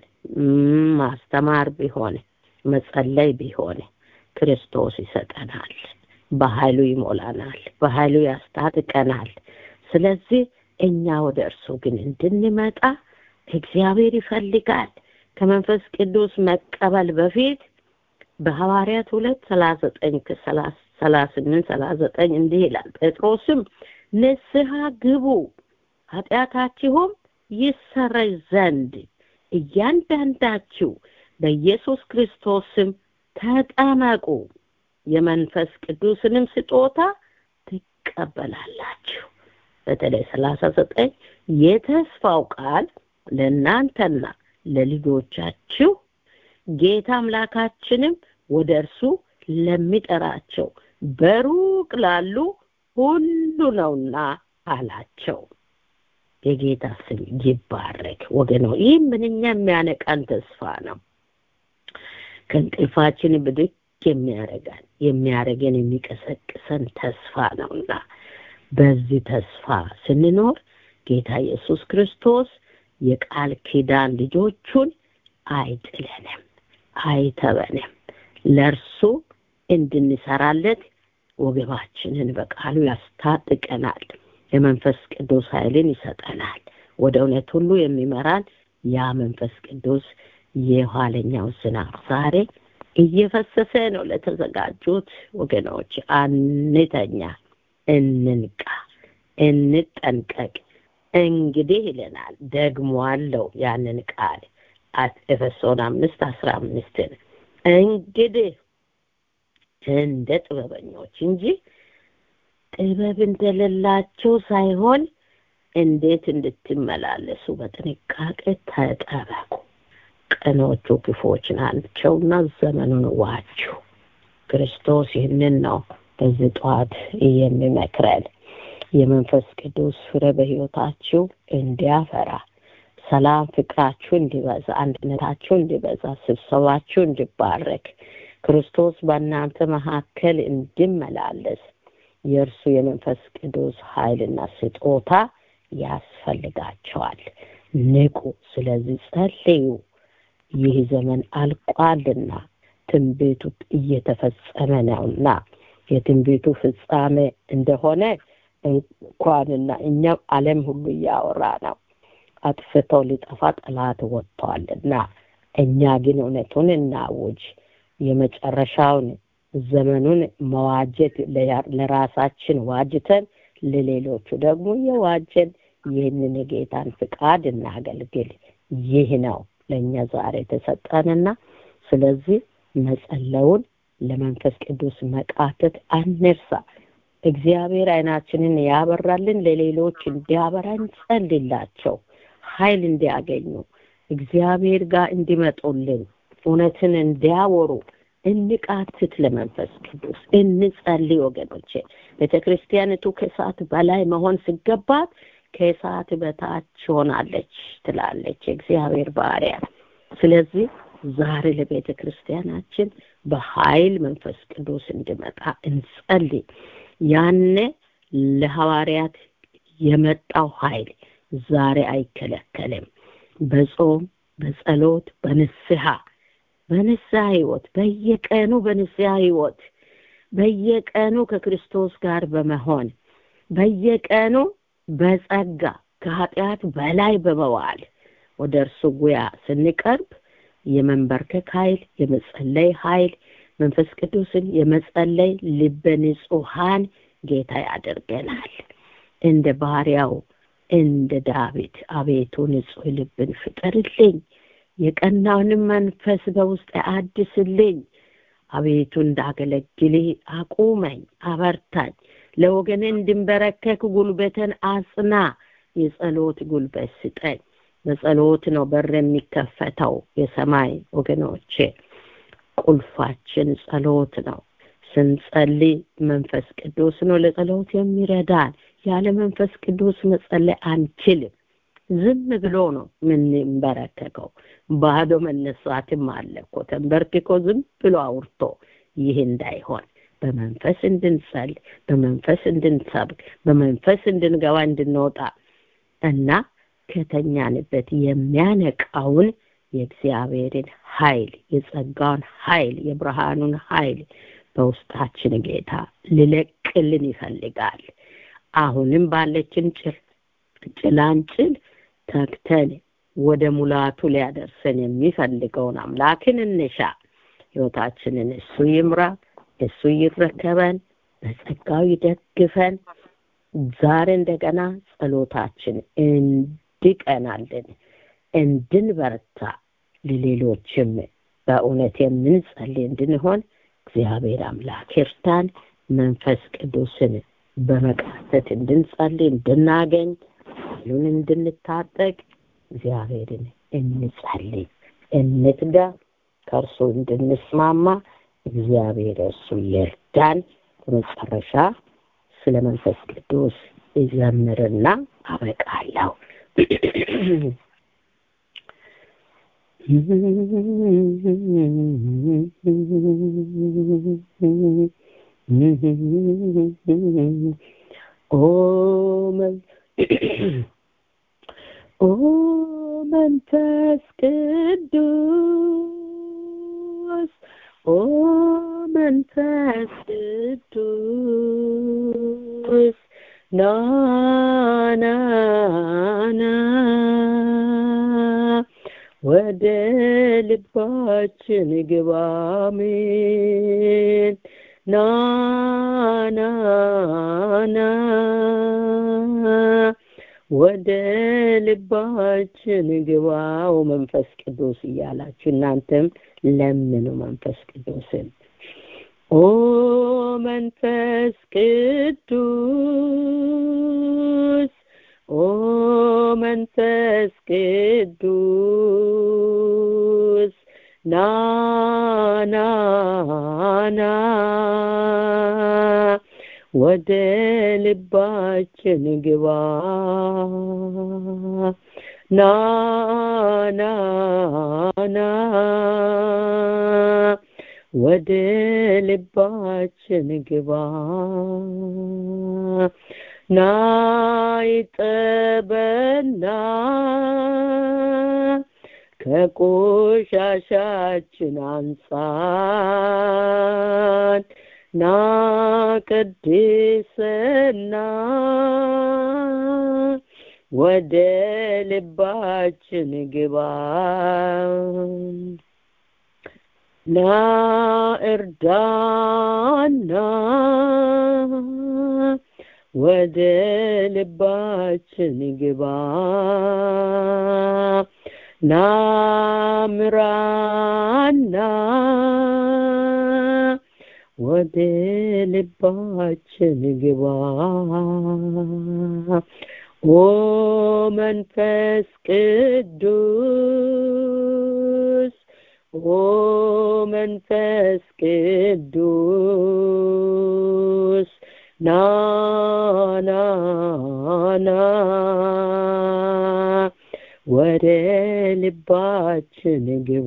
ማስተማር ቢሆን መጸለይ ቢሆን ክርስቶስ ይሰጠናል። በኃይሉ ይሞላናል። በኃይሉ ያስታጥቀናል። ስለዚህ እኛ ወደ እርሱ ግን እንድንመጣ እግዚአብሔር ይፈልጋል። ከመንፈስ ቅዱስ መቀበል በፊት በሐዋርያት ሁለት ሰላሳ ዘጠኝ ሰላሳ ስምንት ሰላሳ ዘጠኝ እንዲህ ይላል። ጴጥሮስም ንስሐ ግቡ ኃጢአታችሁም ይሰረይ ዘንድ እያንዳንዳችሁ በኢየሱስ ክርስቶስ ስም ተጠመቁ የመንፈስ ቅዱስንም ስጦታ ትቀበላላችሁ። በተለይ ሰላሳ ዘጠኝ የተስፋው ቃል ለእናንተና ለልጆቻችሁ ጌታ አምላካችንም ወደ እርሱ ለሚጠራቸው በሩቅ ላሉ ሁሉ ነውና አላቸው። የጌታ ስም ይባረክ ወገኖ። ይህ ምንኛ የሚያነቃን ተስፋ ነው። ከእንቅልፋችን ብድግ የሚያረጋን የሚያረገን የሚቀሰቅሰን ተስፋ ነውና በዚህ ተስፋ ስንኖር ጌታ ኢየሱስ ክርስቶስ የቃል ኪዳን ልጆቹን አይጥለንም፣ አይተበንም። ለእርሱ እንድንሰራለት ወገባችንን በቃሉ ያስታጥቀናል። የመንፈስ ቅዱስ ኃይልን ይሰጠናል። ወደ እውነት ሁሉ የሚመራን ያ መንፈስ ቅዱስ የኋለኛው ዝናብ ዛሬ እየፈሰሰ ነው። ለተዘጋጁት ወገኖች አንተኛ፣ እንንቃ፣ እንጠንቀቅ። እንግዲህ ይለናል ደግሞ አለው ያንን ቃል ኤፌሶን አምስት አስራ አምስትን እንግዲህ እንደ ጥበበኞች እንጂ ጥበብ እንደሌላቸው ሳይሆን እንዴት እንድትመላለሱ በጥንቃቄ ተጠበቁ። ቀኖቹ ክፎች ናቸውና ዘመኑን ዋጁ። ክርስቶስ ይህንን ነው በዚህ ጠዋት የሚመክረን። የመንፈስ ቅዱስ ፍሬ በሕይወታችሁ እንዲያፈራ፣ ሰላም፣ ፍቅራችሁ እንዲበዛ፣ አንድነታችሁ እንዲበዛ፣ ስብሰባችሁ እንዲባረክ፣ ክርስቶስ በእናንተ መካከል እንዲመላለስ የእርሱ የመንፈስ ቅዱስ ኃይልና ስጦታ ያስፈልጋቸዋል። ንቁ። ስለዚህ ጸልዩ። ይህ ዘመን አልቋልና ትንቢቱ እየተፈጸመ ነውና የትንቢቱ ፍጻሜ እንደሆነ እንኳንና እኛም ዓለም ሁሉ እያወራ ነው። አጥፍተው ሊጠፋ ጠላት ወጥቷልና እኛ ግን እውነቱን እናውጅ። የመጨረሻውን ዘመኑን መዋጀት ለራሳችን ዋጅተን ለሌሎቹ ደግሞ የዋጀን ይህንን የጌታን ፍቃድ እናገልግል። ይህ ነው ለእኛ ዛሬ የተሰጠንና ስለዚህ መጸለውን ለመንፈስ ቅዱስ መቃተት አንርሳ። እግዚአብሔር አይናችንን ያበራልን ለሌሎች እንዲያበራ እንጸልላቸው፣ ኃይል እንዲያገኙ እግዚአብሔር ጋር እንዲመጡልን እውነትን እንዲያወሩ እንቃትት ለመንፈስ ቅዱስ እንጸልይ። ወገኖቼ ቤተ ክርስቲያኒቱ ከሰዓት በላይ መሆን ሲገባት ከሰዓት በታች ሆናለች ትላለች የእግዚአብሔር ባሪያ። ስለዚህ ዛሬ ለቤተ ክርስቲያናችን በኃይል መንፈስ ቅዱስ እንዲመጣ እንጸልይ። ያኔ ለሐዋርያት የመጣው ኃይል ዛሬ አይከለከልም። በጾም በጸሎት በንስሐ በንስሐ ህይወት በየቀኑ በንስሐ ህይወት በየቀኑ ከክርስቶስ ጋር በመሆን በየቀኑ በጸጋ ከኃጢአት በላይ በመዋል ወደ እርሱ ጉያ ስንቀርብ የመንበርከክ ኃይል የመጸለይ ኃይል መንፈስ ቅዱስን የመጸለይ ልበ ንጹሐን ጌታ ያደርገናል እንደ ባሪያው እንደ ዳዊት አቤቱ ንጹሕ ልብን ፍጠርልኝ የቀናውንም መንፈስ በውስጥ አድስልኝ አቤቱ እንዳገለግልህ አቁመኝ አበርታኝ ለወገን እንድንበረከክ ጉልበትን አጽና የጸሎት ጉልበት ስጠኝ በጸሎት ነው በር የሚከፈተው የሰማይ ወገኖቼ ቁልፋችን ጸሎት ነው ስንጸልይ መንፈስ ቅዱስ ነው ለጸሎት የሚረዳን ያለ መንፈስ ቅዱስ መጸለይ አንችልም ዝም ብሎ ነው የምንበረከከው ባዶ መነሳትም አለ እኮ ተንበርክኮ ዝም ብሎ አውርቶ ይህ እንዳይሆን በመንፈስ እንድንጸል በመንፈስ እንድንሰብክ በመንፈስ እንድንገባ እንድንወጣ እና ከተኛንበት የሚያነቃውን የእግዚአብሔርን ኃይል የጸጋውን ኃይል የብርሃኑን ኃይል በውስጣችን ጌታ ልለቅልን ይፈልጋል አሁንም ባለችን ጭላንጭል ተክተን ወደ ሙላቱ ሊያደርሰን የሚፈልገውን አምላክን እንሻ ህይወታችንን እሱ ይምራ እሱ ይረከበን በጸጋው ይደግፈን ዛሬ እንደገና ጸሎታችን እንዲቀናልን እንድንበረታ ለሌሎችም በእውነት የምንጸልይ እንድንሆን እግዚአብሔር አምላክ ይርዳን መንፈስ ቅዱስን በመቃተት እንድንጸልይ እንድናገኝ ኃይሉን እንድንታጠቅ እግዚአብሔርን እንጸልይ እንትጋ ከእርሱ እንድንስማማ እግዚአብሔር እርሱ ይርዳን በመጨረሻ ስለ መንፈስ ቅዱስ ይዘምርና አበቃለሁ ኦ ኦ መንፈስ ቅዱስ ኦ መንፈስ ቅዱስ ና ና ና ወደ ልባችን ግባ አሜን ና ና ና ወደ ልባችን ግባው መንፈስ ቅዱስ እያላችሁ እናንተም ለምኑ መንፈስ ቅዱስን ኦ መንፈስ ቅዱስ ኦ መንፈስ ቅዱስ ና ና ና ወደ ልባችን ግባ ና ና ና ወደ ልባችን ግባ ና ይጠበና ከቆሻሻችን አንጻን ና ቅድስና ወደ ልባችን ግባ ና እርዳና ወደ ልባችን ግባ ና ምራና ወደ ልባችን ግባ ኦ መንፈስ ቅዱስ ኦ መንፈስ ቅዱስ ና ና ና ወደ ልባችን ግባ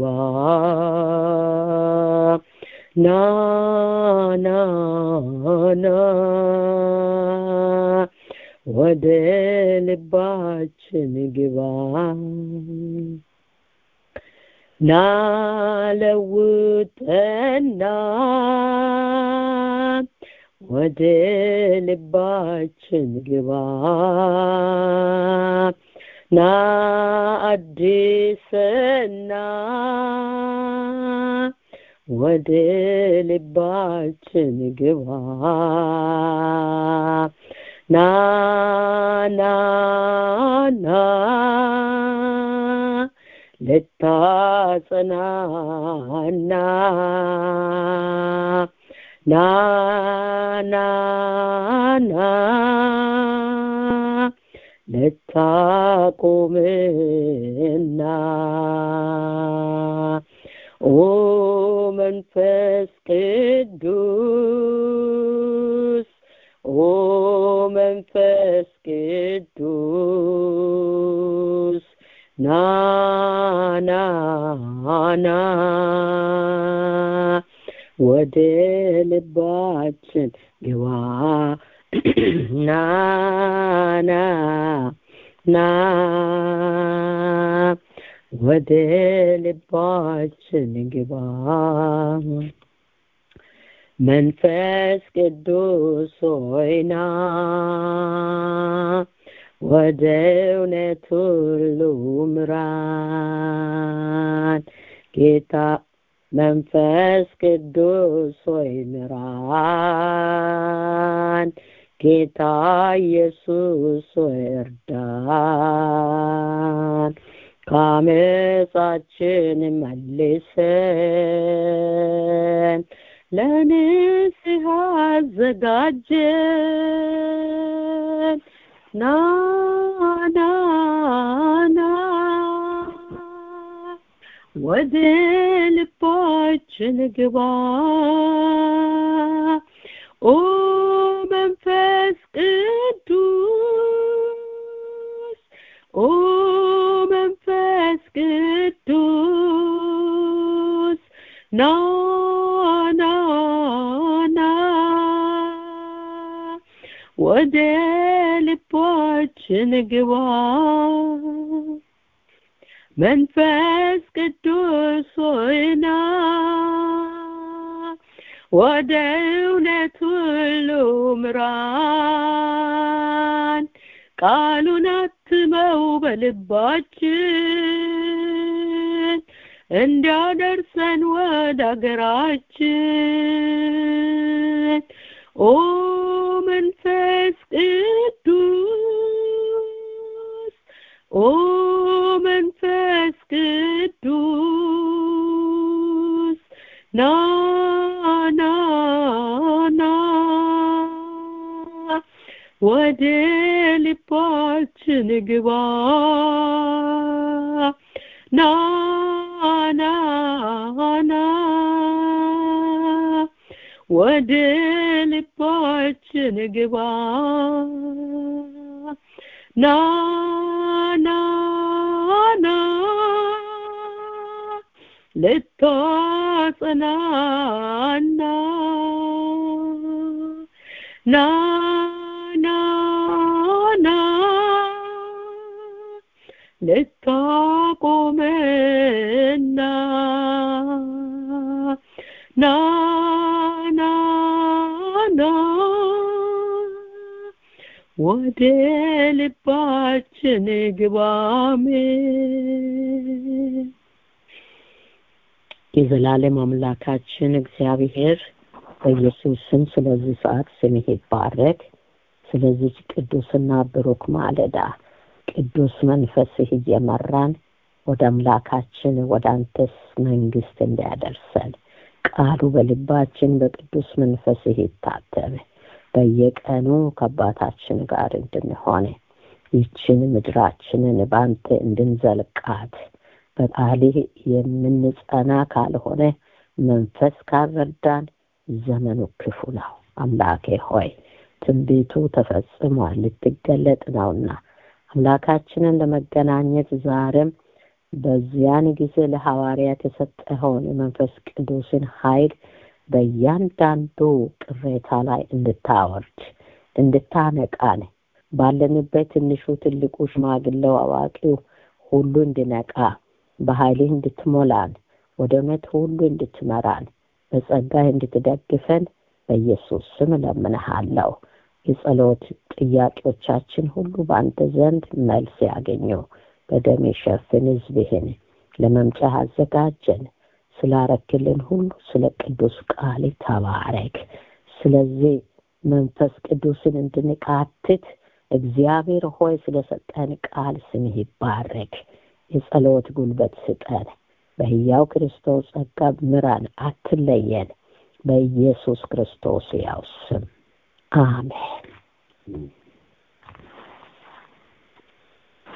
ና ና ና ወደ ልባችን ግባ ና ለውጠና ወደ ልባችን ግባ ና አዲስና ወደ ልባችን ግባ ና ና ና ልታጽናና ና ና ና ልታቆምና ኦ መንፈስ ቅዱስ ኦ መንፈስ ቅዱስ ና ና ና ወደ ልባችን ግባ ና ና ና ወደ ልባችን ግባ መንፈስ ቅዱስ ሆይና ወደ እውነት ሁሉ ምራን ጌታ መንፈስ ቅዱስ ሆይ ምራን ጌታ ኢየሱስ ሆይ እርዳን ከአመፃችን መልሰን ለንስሐ አዘጋጀን ና ና ና ወደ ልባችን ግባ ኦ መንፈስ ቅዱስ ኦ መንፈስ ቅዱስ ና ና ና ወደ ልባችን ግባ መንፈስ ቅዱስ ሆይና ወደ እውነት ሁሉ ምራን ቃሉን አትመው በልባችን እንዲያደርሰን ወደ አገራችን ኦ መንፈስ ቅዱስ ኦ መንፈስ ቅዱስ ና ና ና ወደ ልባችን ግባ ና ና ና ወደ ልባችን ግባ ና ና ና ልታጸናና ና ና ና ልታቆመና ና ና ና ወደ ልባችን ግባሜ የዘላለም አምላካችን እግዚአብሔር በኢየሱስ ስም ስለዚህ ሰዓት ስምህ ይባረክ። ስለዚች ቅዱስና ብሩክ ማለዳ ቅዱስ መንፈስህ እየመራን ወደ አምላካችን ወደ አንተስ መንግስት እንዲያደርሰን ቃሉ በልባችን በቅዱስ መንፈስህ ይታተም። በየቀኑ ከአባታችን ጋር እንድንሆን ይችን ምድራችንን በአንተ እንድንዘልቃት በቃልህ የምንጸና ካልሆነ መንፈስ ካልረዳን ዘመኑ ክፉ ነው። አምላኬ ሆይ ትንቢቱ ተፈጽሟል፣ ልትገለጥ ነውና አምላካችንን ለመገናኘት ዛሬም በዚያን ጊዜ ለሐዋርያት የሰጠኸውን የመንፈስ ቅዱስን ኃይል በእያንዳንዱ ቅሬታ ላይ እንድታወርድ እንድታነቃን ባለንበት ትንሹ፣ ትልቁ፣ ሽማግሌው፣ አዋቂው ሁሉ እንድነቃ በኃይልህ እንድትሞላን ወደ እውነት ሁሉ እንድትመራን በጸጋህ እንድትደግፈን በኢየሱስ ስም እለምንሃለሁ። የጸሎት ጥያቄዎቻችን ሁሉ በአንተ ዘንድ መልስ ያገኙ። በደም የሸፍን ሕዝብህን ለመምጫ አዘጋጀን። ስላረክልን ሁሉ ስለ ቅዱስ ቃል ተባረክ። ስለዚህ መንፈስ ቅዱስን እንድንቃትት እግዚአብሔር ሆይ ስለሰጠን ቃል ስምህ ይባረክ። የጸሎት ጉልበት ስጠን። በሕያው ክርስቶስ ጸጋ ምራን፣ አትለየን። በኢየሱስ ክርስቶስ ያው ስም አሜን።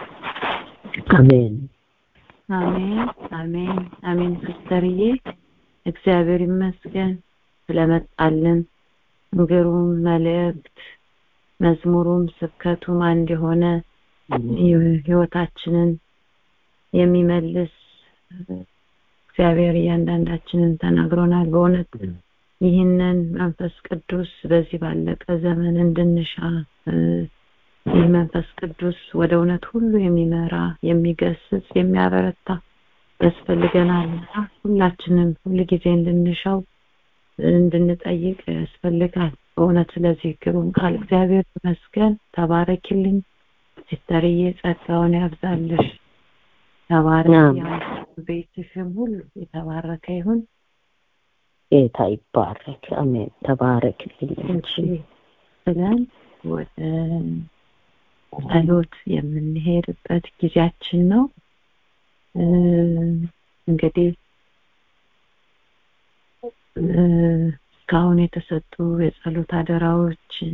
አሜን። አሜን አሜን አሜን። ሲስተርዬ እግዚአብሔር ይመስገን ስለመጣልን ግሩም መልእክት መዝሙሩም ስብከቱም አንድ የሆነ ህይወታችንን የሚመልስ እግዚአብሔር እያንዳንዳችንን ተናግሮናል በእውነት ይህንን መንፈስ ቅዱስ በዚህ ባለቀ ዘመን እንድንሻ ይህ መንፈስ ቅዱስ ወደ እውነት ሁሉ የሚመራ የሚገስጽ የሚያበረታ ያስፈልገናልና ሁላችንም ሁል ጊዜ እንድንሻው እንድንጠይቅ ያስፈልጋል በእውነት ስለዚህ ግሩም ቃል እግዚአብሔር ይመስገን ተባረኪልኝ ሲስተርዬ ጸጋውን ያብዛልሽ ተባረክ ቤትሽም ሁሉ የተባረከ ይሁን ጌታ ይባረክ አሜን ተባረክልኝ እሺ ብለን ወደ ጸሎት የምንሄድበት ጊዜያችን ነው እንግዲህ እስካሁን የተሰጡ የጸሎት አደራዎችን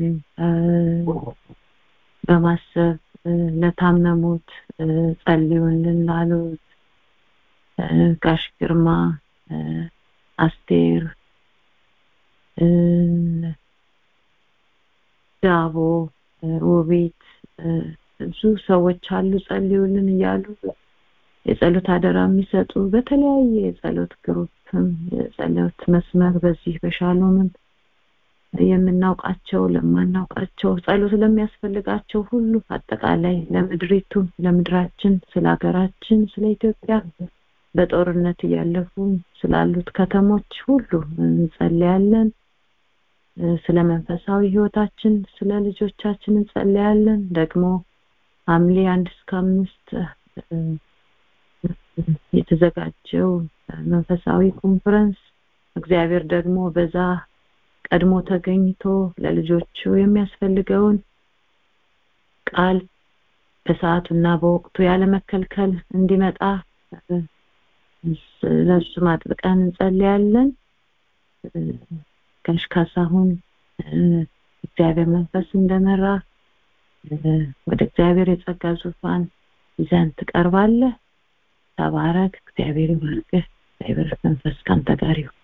በማሰብ ለታመሙት ጸልዩልን ላሉት ጋሽ ግርማ አስቴር ዳቦ ውቤት ብዙ ሰዎች አሉ ጸልዩልን እያሉ የጸሎት አደራ የሚሰጡ በተለያየ የጸሎት ግሩፕም የጸሎት መስመር በዚህ በሻሎምም የምናውቃቸው ለማናውቃቸው ጸሎት ለሚያስፈልጋቸው ሁሉ አጠቃላይ ለምድሪቱ ለምድራችን ስለ ሀገራችን ስለ ኢትዮጵያ በጦርነት እያለፉ ስላሉት ከተሞች ሁሉ እንጸልያለን ስለ መንፈሳዊ ህይወታችን ስለ ልጆቻችን እንጸልያለን ደግሞ ሐምሌ አንድ እስከ አምስት የተዘጋጀው መንፈሳዊ ኮንፈረንስ እግዚአብሔር ደግሞ በዛ ቀድሞ ተገኝቶ ለልጆቹ የሚያስፈልገውን ቃል በሰዓቱና በወቅቱ ያለመከልከል እንዲመጣ ለእሱ ማጥብቀን እንጸልያለን ጋሽ ካሳሁን እግዚአብሔር መንፈስ እንደመራ ወደ እግዚአብሔር የጸጋ ዙፋን ይዘን ትቀርባለህ ተባረክ እግዚአብሔር ይባርክህ እግዚአብሔር መንፈስ ካንተ ጋር ይሁን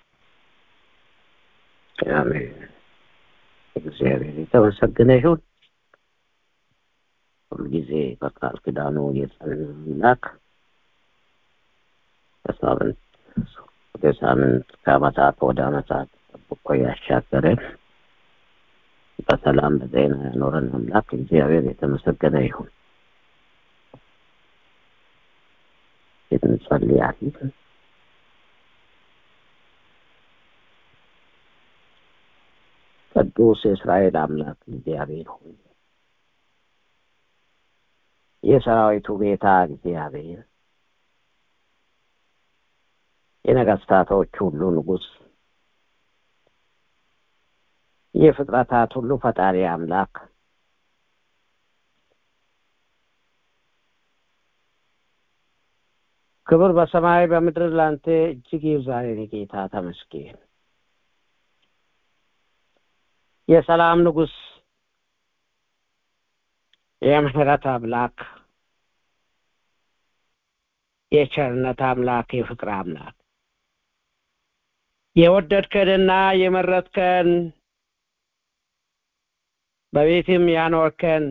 አሜን እግዚአብሔር የተመሰገነ ይሁን ሁልጊዜ በቃል ኪዳኑ የጸናክ ከሳምንት ወደ ሳምንት ከአመታት ወደ አመታት ጠብቆ ያሻገረን በሰላም በጤና ያኖረን አምላክ እግዚአብሔር የተመሰገነ ይሁን እንጸልያለን ቅዱስ የእስራኤል አምላክ እግዚአብሔር ሆይ የሰራዊቱ ጌታ እግዚአብሔር የነገስታቶች ሁሉ ንጉስ የፍጥረታት ሁሉ ፈጣሪ አምላክ ክብር በሰማይ በምድር ላንተ እጅግ ይብዛል ጌታ ተመስገን የሰላም ንጉስ የምህረት አምላክ የቸርነት አምላክ የፍቅር አምላክ የወደድከንና የመረጥከን በቤትም ያኖርከን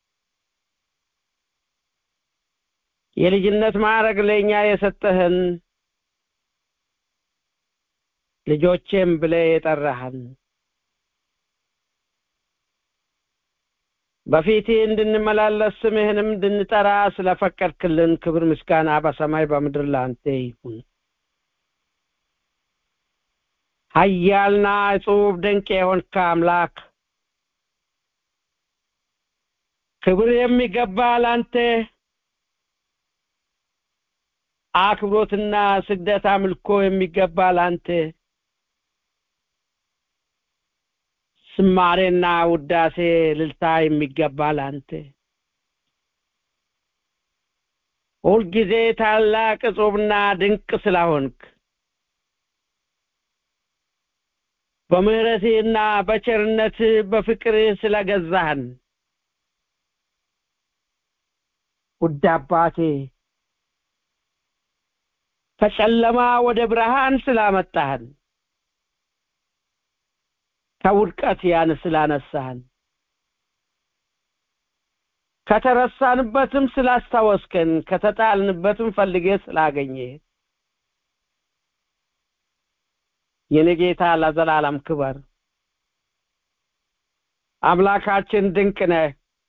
የልጅነት ማዕረግ ለእኛ የሰጠህን ልጆቼም ብለ የጠራህን በፊቴ እንድንመላለስ ስምህንም እንድንጠራ ስለፈቀድክልን ክብር ምስጋና በሰማይ በምድር ላንተ ይሁን ሀያልና እጹብ ድንቅ የሆንክ አምላክ ክብር የሚገባ ላንተ አክብሮትና ስግደት አምልኮ የሚገባ ላንተ ስማሬና ውዳሴ ልልታ የሚገባ ላንተ ሁልጊዜ ታላቅ እጹብና ድንቅ ስላሆንክ በምህረትህና በቸርነት በፍቅርህ ስለገዛህን ውድ አባቴ ከጨለማ ወደ ብርሃን ስላመጣህን ከውድቀት ያን ስላነሳህን ከተረሳንበትም ስላስታወስከን ከተጣልንበትም ፈልጌ ስላገኘ የኔ ጌታ ለዘላለም ክበር አምላካችን ድንቅ ነህ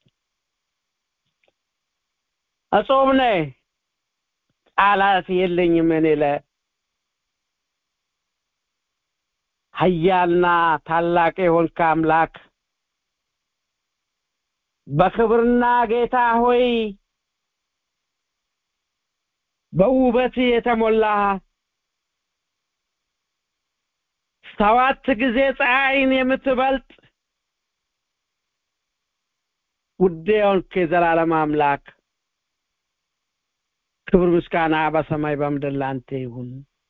እጾም ነህ ቃላት የለኝም እኔ ለ ሀያልና ታላቅ የሆንክ አምላክ በክብርና ጌታ ሆይ በውበት የተሞላ ሰባት ጊዜ ፀሐይን የምትበልጥ ውድ የሆንክ የዘላለም አምላክ ክብር ምስጋና በሰማይ በምድር ላንተ ይሁን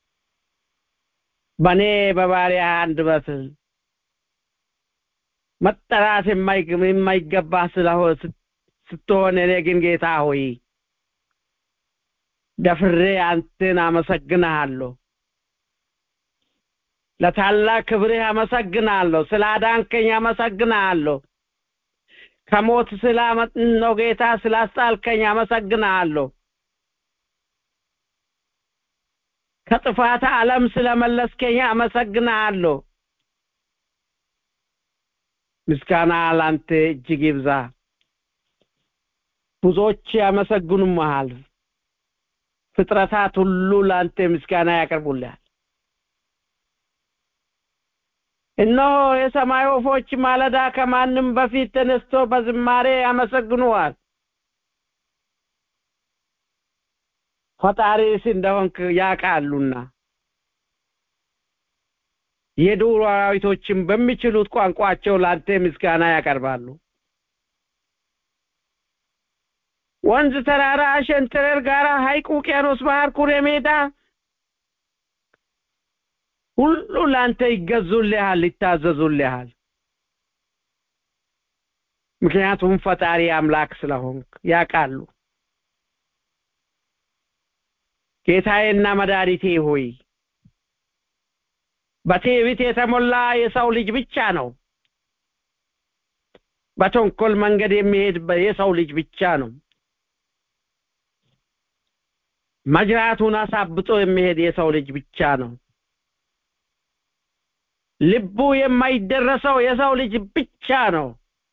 በእኔ በባሪያ አንደበት መጠራት የማይገባ ስለሆነ ስትሆን እኔ ግን ጌታ ሆይ ደፍሬ አንተን አመሰግንሃለሁ ለታላቅ ክብርህ አመሰግናለሁ ስላዳንከኝ አመሰግናለሁ ከሞት ስላመጥነው ጌታ ስላስጣልከኝ አመሰግናለሁ ከጥፋት ዓለም ስለመለስከኝ አመሰግናለሁ ምስጋና ላንተ እጅግ ይብዛ ብዙዎች ያመሰግኑመሃል ፍጥረታት ሁሉ ላንተ ምስጋና ያቀርቡልሃል እነሆ የሰማይ ወፎች ማለዳ ከማንም በፊት ተነስቶ በዝማሬ ያመሰግኑዋል ፈጣሪስ እንደሆንክ ያውቃሉና የዱር አራዊቶችን በሚችሉት ቋንቋቸው ላንተ ምስጋና ያቀርባሉ ወንዝ ተራራ ሸንተረር ጋራ ሀይቅ ውቅያኖስ ባህር ኩሬ ሜዳ ሁሉ ላንተ ይገዙልሃል ይታዘዙልሃል ምክንያቱም ፈጣሪ አምላክ ስለሆንክ ያውቃሉ ጌታዬና መድኃኒቴ ሆይ በትዕቢት የተሞላ የሰው ልጅ ብቻ ነው በተንኮል መንገድ የሚሄድ የሰው ልጅ ብቻ ነው መጅራቱን አሳብጦ የሚሄድ የሰው ልጅ ብቻ ነው ልቡ የማይደረሰው የሰው ልጅ ብቻ ነው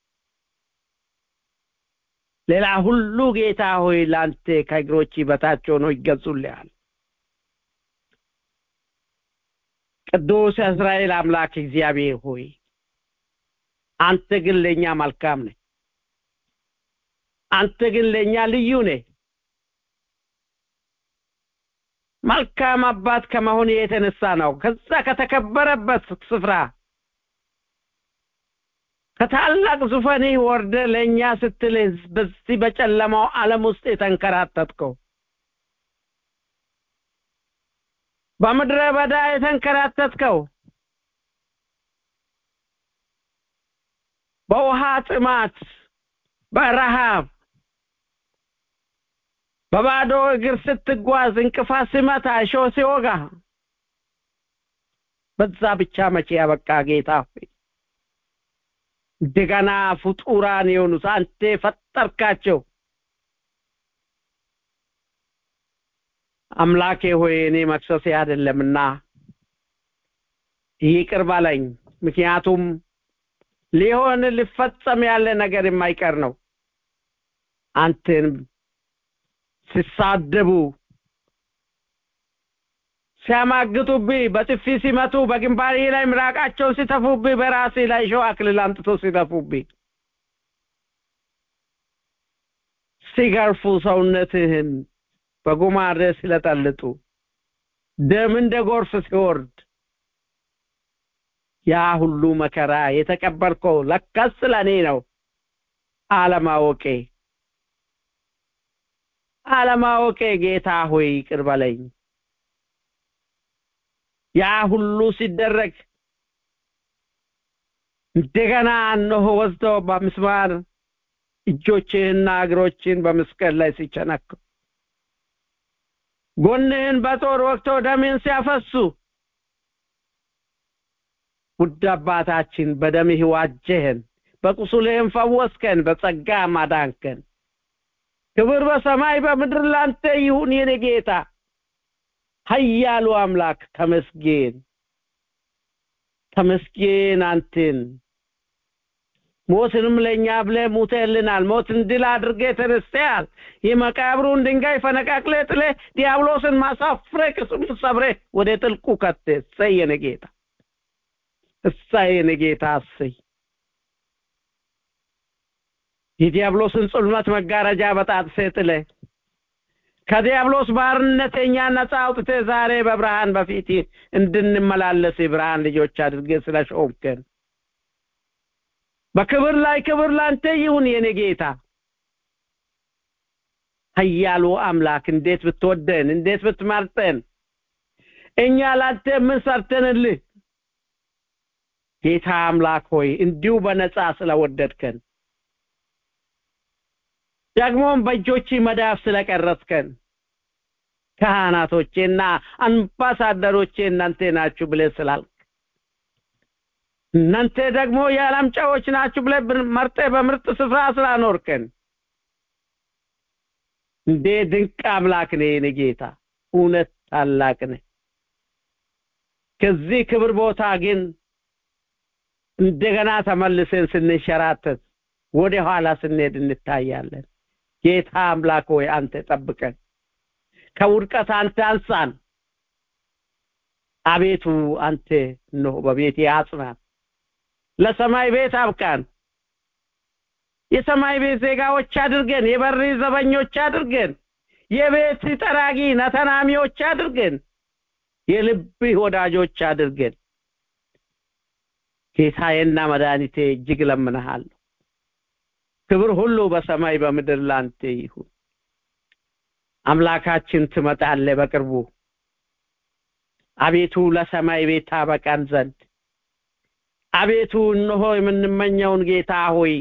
ሌላ ሁሉ ጌታ ሆይ ላንተ ከእግሮች በታች ሆኖ ይገዙልሃል ቅዱስ እስራኤል አምላክ እግዚአብሔር ሆይ አንተ ግን ለእኛ መልካም ነህ አንተ ግን ለእኛ ልዩ ነህ መልካም አባት ከመሆን የተነሳ ነው ከዛ ከተከበረበት ስፍራ ከታላቅ ዙፋንህ ወርደ ለእኛ ስትል በዚህ በጨለማው ዓለም ውስጥ የተንከራተትከው በምድረ በዳ የተንከራተትከው በውሃ ጥማት በረሃብ በባዶ እግር ስትጓዝ እንቅፋት ሲመታ እሾህ ሲወጋ በዛ ብቻ መቼ ያበቃ ጌታ ሆይ እንደገና ፍጡራን የሆኑት አንተ ፈጠርካቸው አምላኬ ሆይ እኔ መክሰሴ አይደለምና ይቅር በለኝ ምክንያቱም ሊሆን ሊፈጸም ያለ ነገር የማይቀር ነው አንተን ሲሳደቡ ሲያማግጡብህ በጥፊ ሲመቱ በግንባሬ ላይ ምራቃቸውን ሲተፉብህ በራሴ ላይ ሸው አክሊል አምጥቶ ሲተፉብህ ሲገርፉ ሰውነትህን በጉማሬ ሲለጠልጡ ደም እንደ ጎርፍ ሲወርድ ያ ሁሉ መከራ የተቀበልከው ለካስ ለእኔ ነው አለማወቄ አለማወቄ ጌታ ሆይ ይቅር በለኝ ያ ሁሉ ሲደረግ እንደገና እነሆ ወስደው በምስማር እጆችህና እግሮችን በመስቀል ላይ ሲቸነክሩ ጎንህን በጦር ወቅተው ደሜን ሲያፈሱ ውድ አባታችን በደምህ ዋጀህን በቁስልህም ፈወስከን በጸጋ ማዳንከን ክብር በሰማይ በምድር ላንተ ይሁን የኔ ጌታ ኃያሉ አምላክ ተመስገን ተመስገን አንተን ሞትንም ለእኛ ብለህ ሙተህልናል ሞትን ድል አድርገህ ተነስተሃል የመቃብሩን ድንጋይ ፈነቃቅለህ ጥለህ ዲያብሎስን ማሳፍረህ ቅስሙን ሰብረህ ወደ ጥልቁ ከተህ እሰይ የኔ ጌታ እሰይ የኔ ጌታ እሰይ የዲያብሎስን ጽልመት መጋረጃ በጣጥሰህ ጥለህ ከዲያብሎስ ባርነት እኛ ነፃ አውጥተህ ዛሬ በብርሃን በፊት እንድንመላለስ የብርሃን ልጆች አድርገህ ስለሾምከን በክብር ላይ ክብር ላንተ ይሁን የኔ ጌታ ኃያሉ አምላክ እንዴት ብትወደን እንዴት ብትመርጠን እኛ ላንተ ምን ሰርተንልህ ጌታ አምላክ ሆይ እንዲሁ በነፃ ስለወደድከን ደግሞም በእጆች መዳፍ ስለቀረጽከን ካህናቶቼና አምባሳደሮቼ እናንተ ናችሁ ብለህ ስላልክ እናንተ ደግሞ የዓለም ጨዎች ናችሁ ብለህ መርጠ በምርጥ ስፍራ ስላኖርከን እንዴ ድንቅ አምላክ ነህ የኔ ጌታ እውነት ታላቅ ነህ ከዚህ ክብር ቦታ ግን እንደገና ተመልሰን ስንሸራተት ወደ ኋላ ስንሄድ እንታያለን ጌታ አምላክ ሆይ አንተ ጠብቀን ከውድቀት አንተ አንሳን አቤቱ አንተ ነው በቤቴ አጽናን ለሰማይ ቤት አብቃን የሰማይ ቤት ዜጋዎች አድርገን የበር ዘበኞች አድርገን የቤት ጠራጊ ነተናሚዎች አድርገን የልብ ወዳጆች አድርገን ጌታዬና መድኃኒቴ እጅግ ለምንሃለሁ ክብር ሁሉ በሰማይ በምድር ላንተ ይሁን አምላካችን ትመጣለ በቅርቡ አቤቱ ለሰማይ ቤት ታበቃን ዘንድ አቤቱ እነሆ የምንመኘውን ጌታ ሆይ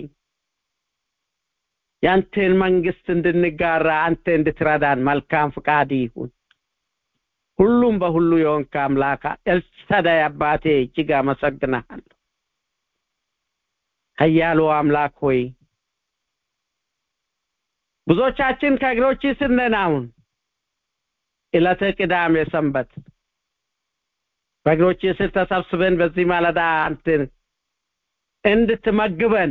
ያንተን መንግስት እንድንጋራ አንተ እንድትረዳን መልካም ፍቃድ ይሁን ሁሉም በሁሉ የሆንክ አምላክ ኤልሳዳይ አባቴ እጅግ አመሰግናለሁ ኃያሉ አምላክ ሆይ ብዙዎቻችን ከእግሮች ስር ነን አሁን ዕለተ ቅዳሜ ሰንበት በእግሮች ስር ተሰብስበን በዚህ ማለዳ አንተን እንድትመግበን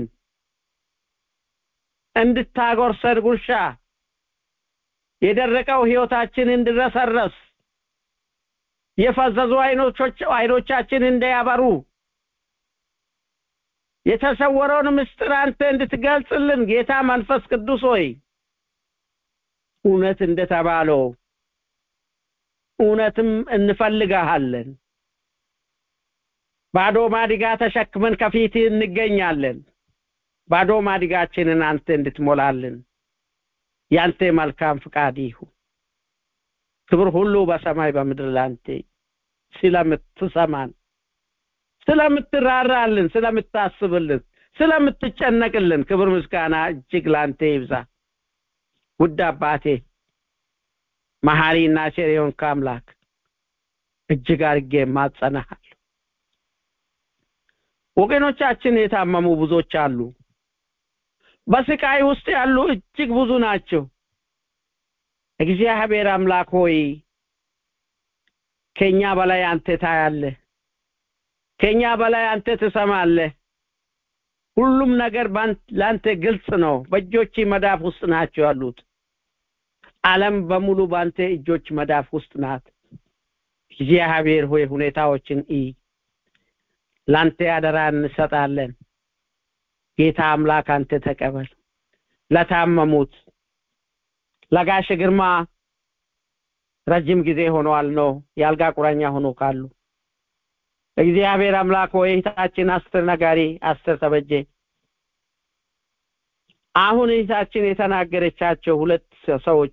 እንድታጎርሰን ጉርሻ የደረቀው ህይወታችን እንድረሰረስ የፈዘዙ አይኖቾች አይኖቻችን እንዳያበሩ የተሰወረውን ምስጢር አንተ እንድትገልጽልን ጌታ መንፈስ ቅዱስ ሆይ እውነት እንደተባለው እውነትም እንፈልጋሃለን ባዶ ማዲጋ ተሸክመን ከፊት እንገኛለን ባዶ ማዲጋችንን አንተ እንድትሞላልን ያንተ መልካም ፍቃድ ይሁን ክብር ሁሉ በሰማይ በምድር ላንተ ስለምትሰማን ስለምትራራልን ስለምታስብልን ስለምትጨነቅልን ክብር ምስጋና እጅግ ላንተ ይብዛ ውድ አባቴ መሐሪና ቸር የሆንክ አምላክ እጅግ አድርጌ ማጸናሃል ወገኖቻችን የታመሙ ብዙዎች አሉ በስቃይ ውስጥ ያሉ እጅግ ብዙ ናቸው እግዚአብሔር አምላክ ሆይ ከኛ በላይ አንተ ታያለህ ከኛ በላይ አንተ ትሰማለህ ሁሉም ነገር ለአንተ ግልጽ ነው በእጆች መዳፍ ውስጥ ናቸው ያሉት ዓለም በሙሉ በአንተ እጆች መዳፍ ውስጥ ናት እግዚአብሔር ሆይ ሁኔታዎችን ኢ ላንተ ያደራ እንሰጣለን ጌታ አምላክ አንተ ተቀበል ለታመሙት ለጋሽ ግርማ ረጅም ጊዜ ሆኗል ነው የአልጋ ቁራኛ ሆኖ ካሉ እግዚአብሔር አምላክ ሆይ እህታችን አስር ነጋሪ አስር ተበጀ አሁን እህታችን የተናገረቻቸው ሁለት ሰዎች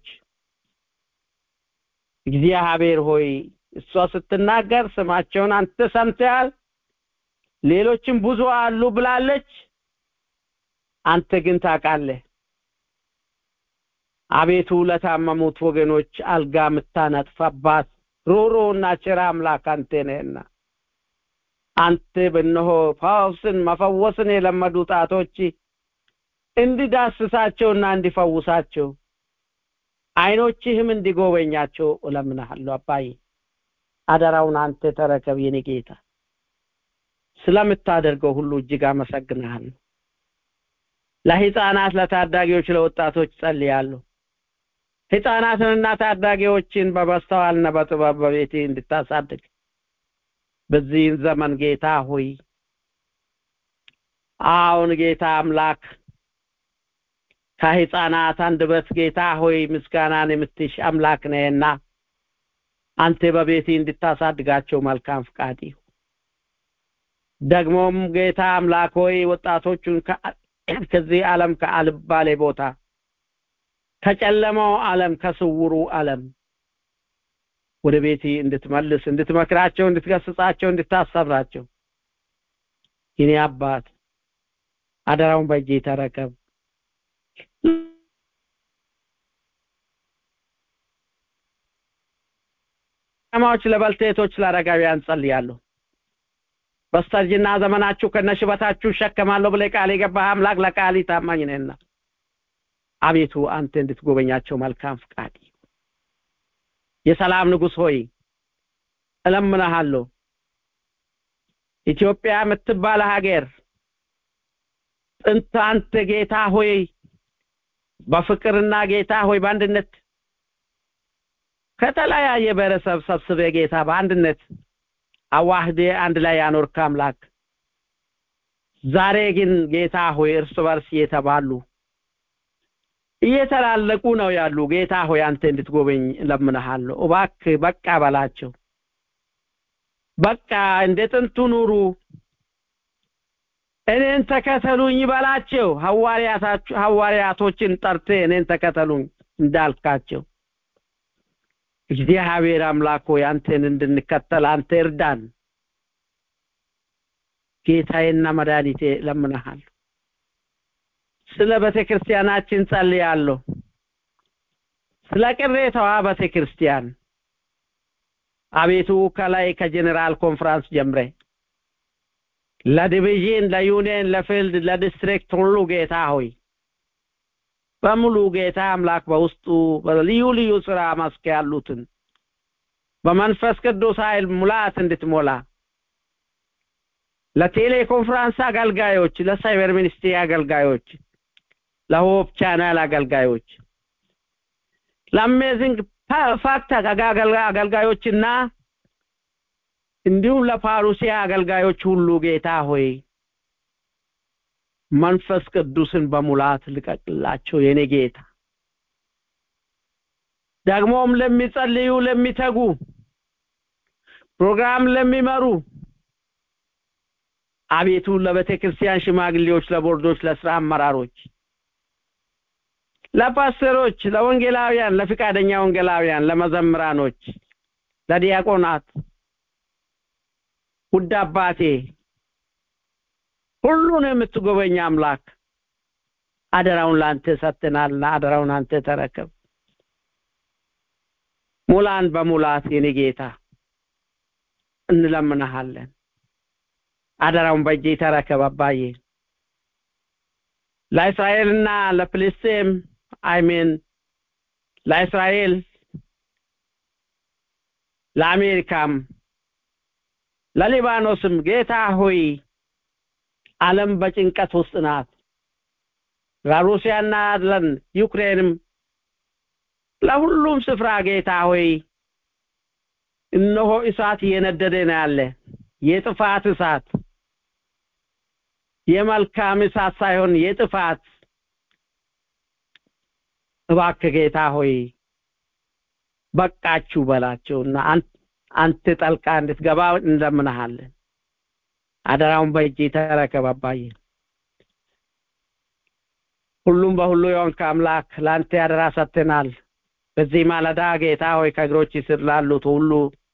እግዚአብሔር ሆይ እሷ ስትናገር ስማቸውን አንተ ሰምተሃል ሌሎችም ብዙ አሉ ብላለች አንተ ግን ታውቃለህ አቤቱ ለታመሙት ወገኖች አልጋ የምታነጥፋባት ሩሩና ቸር አምላክ አንተ ነህና አንተ በእነሆ ፈውስን መፈወስን የለመዱ ጣቶች እንዲዳስሳቸውና እንዲፈውሳቸው አይኖችህም እንዲጎበኛቸው እለምንሃለሁ አባዬ አደራውን አንተ ተረከብ የኔ ጌታ ስለምታደርገው ሁሉ እጅግ አመሰግንሃለሁ ለህፃናት ለታዳጊዎች ለወጣቶች ጸልያለሁ ህፃናትንና ታዳጊዎችን በመስተዋልና በጥበብ በቤቴ እንድታሳድግ በዚህን ዘመን ጌታ ሆይ አሁን ጌታ አምላክ ከህፃናት አንደበት ጌታ ሆይ ምስጋናን የምትሽ አምላክ ነህና አንተ በቤቴ እንድታሳድጋቸው መልካም ፍቃድ ይሁን ደግሞም ጌታ አምላክ ሆይ ወጣቶቹን ከዚህ ዓለም ከአልባሌ ቦታ ከጨለማው ዓለም ከስውሩ ዓለም ወደ ቤቴ እንድትመልስ እንድትመክራቸው እንድትገስጻቸው እንድታሰብራቸው የኔ አባት አደራውን በእጄ ተረከብ ማዎች ለበልቴቶች ለአረጋውያን ጸልያለሁ በስተርጅና ዘመናችሁ ከነሽበታችሁ እሸከማለሁ ብለ ቃል የገባህ አምላክ ለቃል ታማኝ ነህና አቤቱ አንተ እንድትጎበኛቸው መልካም ፍቃድ የሰላም ንጉሥ ሆይ እለምንሃለሁ ኢትዮጵያ የምትባለ ሀገር ጥንት አንተ ጌታ ሆይ በፍቅርና ጌታ ሆይ በአንድነት ከተለያየ ብሔረሰብ ሰብስበ ጌታ በአንድነት አዋህዴ አንድ ላይ ያኖርክ አምላክ ዛሬ ግን ጌታ ሆይ እርስ በርስ እየተባሉ እየተላለቁ ነው ያሉ ጌታ ሆይ አንተ እንድትጎበኝ እለምንሃለሁ እባክህ በቃ በላቸው በቃ እንደ ጥንቱ ኑሩ እኔን ተከተሉኝ በላቸው ሐዋርያቶችን ጠርቴ እኔን ተከተሉኝ እንዳልካቸው እግዚአብሔር አምላክ ሆይ አንተን እንድንከተል አንተ እርዳን ጌታዬና መድኃኒቴ ለምንሃለሁ ስለ ቤተ ክርስቲያናችን ጸልያለሁ ስለ ቅሬታዋ ቤተ ክርስቲያን አቤቱ ከላይ ከጀኔራል ኮንፈረንስ ጀምሬ ለዲቪዥን ለዩኒየን ለፊልድ ለዲስትሪክት ሁሉ ጌታ ሆይ በሙሉ ጌታ አምላክ በውስጡ በልዩ ልዩ ስራ መስክ ያሉትን በመንፈስ ቅዱስ ኃይል ሙላት እንድትሞላ ለቴሌኮንፈረንስ አገልጋዮች ለሳይበር ሚኒስትሪ አገልጋዮች ለሆፕ ቻናል አገልጋዮች ለአሜዚንግ ፋክት አገልጋዮችና እንዲሁም ለፓሩሲያ አገልጋዮች ሁሉ ጌታ ሆይ መንፈስ ቅዱስን በሙላት ልቀቅላቸው የኔ ጌታ ደግሞም ለሚጸልዩ ለሚተጉ ፕሮግራም ለሚመሩ አቤቱ ለቤተ ክርስቲያን ሽማግሌዎች ለቦርዶች ለስራ አመራሮች ለፓስተሮች ለወንጌላውያን ለፍቃደኛ ወንጌላውያን ለመዘምራኖች ለዲያቆናት ውድ አባቴ ሁሉን የምትጎበኝ አምላክ አደራውን ለአንተ ሰጥተናልና አደራውን አንተ ተረከብ ሙላን በሙላት የኔ ጌታ እንለምንሃለን አደራውን በእጄ ተረከብ አባዬ ለእስራኤልና ለፍልስጤም አይሜን ለእስራኤል ለአሜሪካም ለሊባኖስም ጌታ ሆይ ዓለም በጭንቀት ውስጥ ናት ለሩሲያና ለዩክሬንም ለሁሉም ስፍራ ጌታ ሆይ እነሆ እሳት እየነደደ ነው ያለ የጥፋት እሳት የመልካም እሳት ሳይሆን የጥፋት እባክህ ጌታ ሆይ በቃችሁ በላቸውና አንተ ጠልቃ እንድትገባ እንለምንሃለን አደራውን በእጅ ተረከብ አባዬ ሁሉም በሁሉ የሆንክ አምላክ ለአንተ ያደራ ሰጥተናል በዚህ ማለዳ ጌታ ሆይ ከእግሮች ስር ላሉት ሁሉ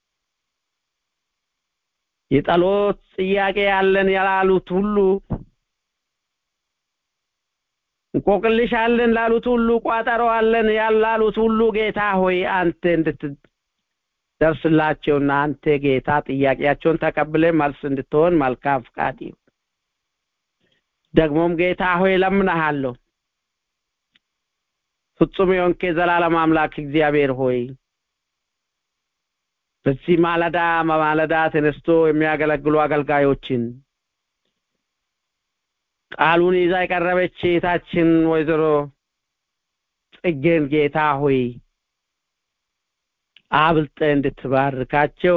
የጸሎት ጥያቄ ያለን ያላሉት ሁሉ እንቆቅልሽ አለን ላሉት ሁሉ ቋጠሮ አለን ያላሉት ሁሉ ጌታ ሆይ አንተ እንድትደርስላቸውና አንተ ጌታ ጥያቄያቸውን ተቀብለ መልስ እንድትሆን መልካም ፍቃድ ይሁን። ደግሞም ጌታ ሆይ ለምንሃለሁ ፍጹም የሆንክ የዘላለም አምላክ እግዚአብሔር ሆይ በዚህ ማለዳ ማለዳ ተነስቶ የሚያገለግሉ አገልጋዮችን ቃሉን ይዛ የቀረበች እህታችን ወይዘሮ ጽጌን ጌታ ሆይ አብልጠ እንድትባርካቸው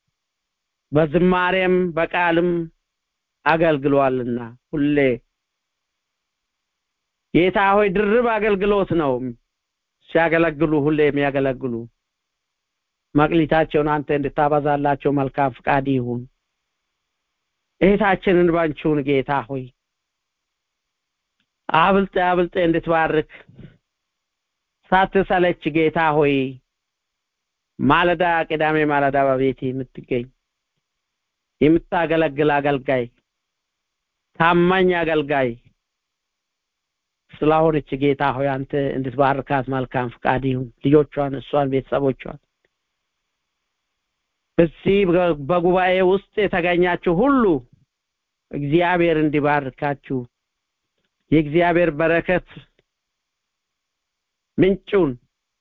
በዝማሬም በቃልም አገልግሏልና ሁሌ ጌታ ሆይ ድርብ አገልግሎት ነው ሲያገለግሉ ሁሌ የሚያገለግሉ መቅሊታቸውን አንተ እንድታበዛላቸው መልካም ፍቃድ ይሁን። እህታችንን ባንቺውን ጌታ ሆይ አብልጠ አብልጠ እንድትባርክ ሳትሰለች ጌታ ሆይ ማለዳ ቅዳሜ ማለዳ በቤት የምትገኝ የምታገለግል አገልጋይ ታማኝ አገልጋይ ስለሆነች ጌታ ሆይ አንተ እንድትባርካት መልካም ፍቃድ ይሁን። ልጆቿን፣ እሷን፣ ቤተሰቦቿን በዚህ በጉባኤ ውስጥ የተገኛችሁ ሁሉ እግዚአብሔር እንዲባርካችሁ የእግዚአብሔር በረከት ምንጩን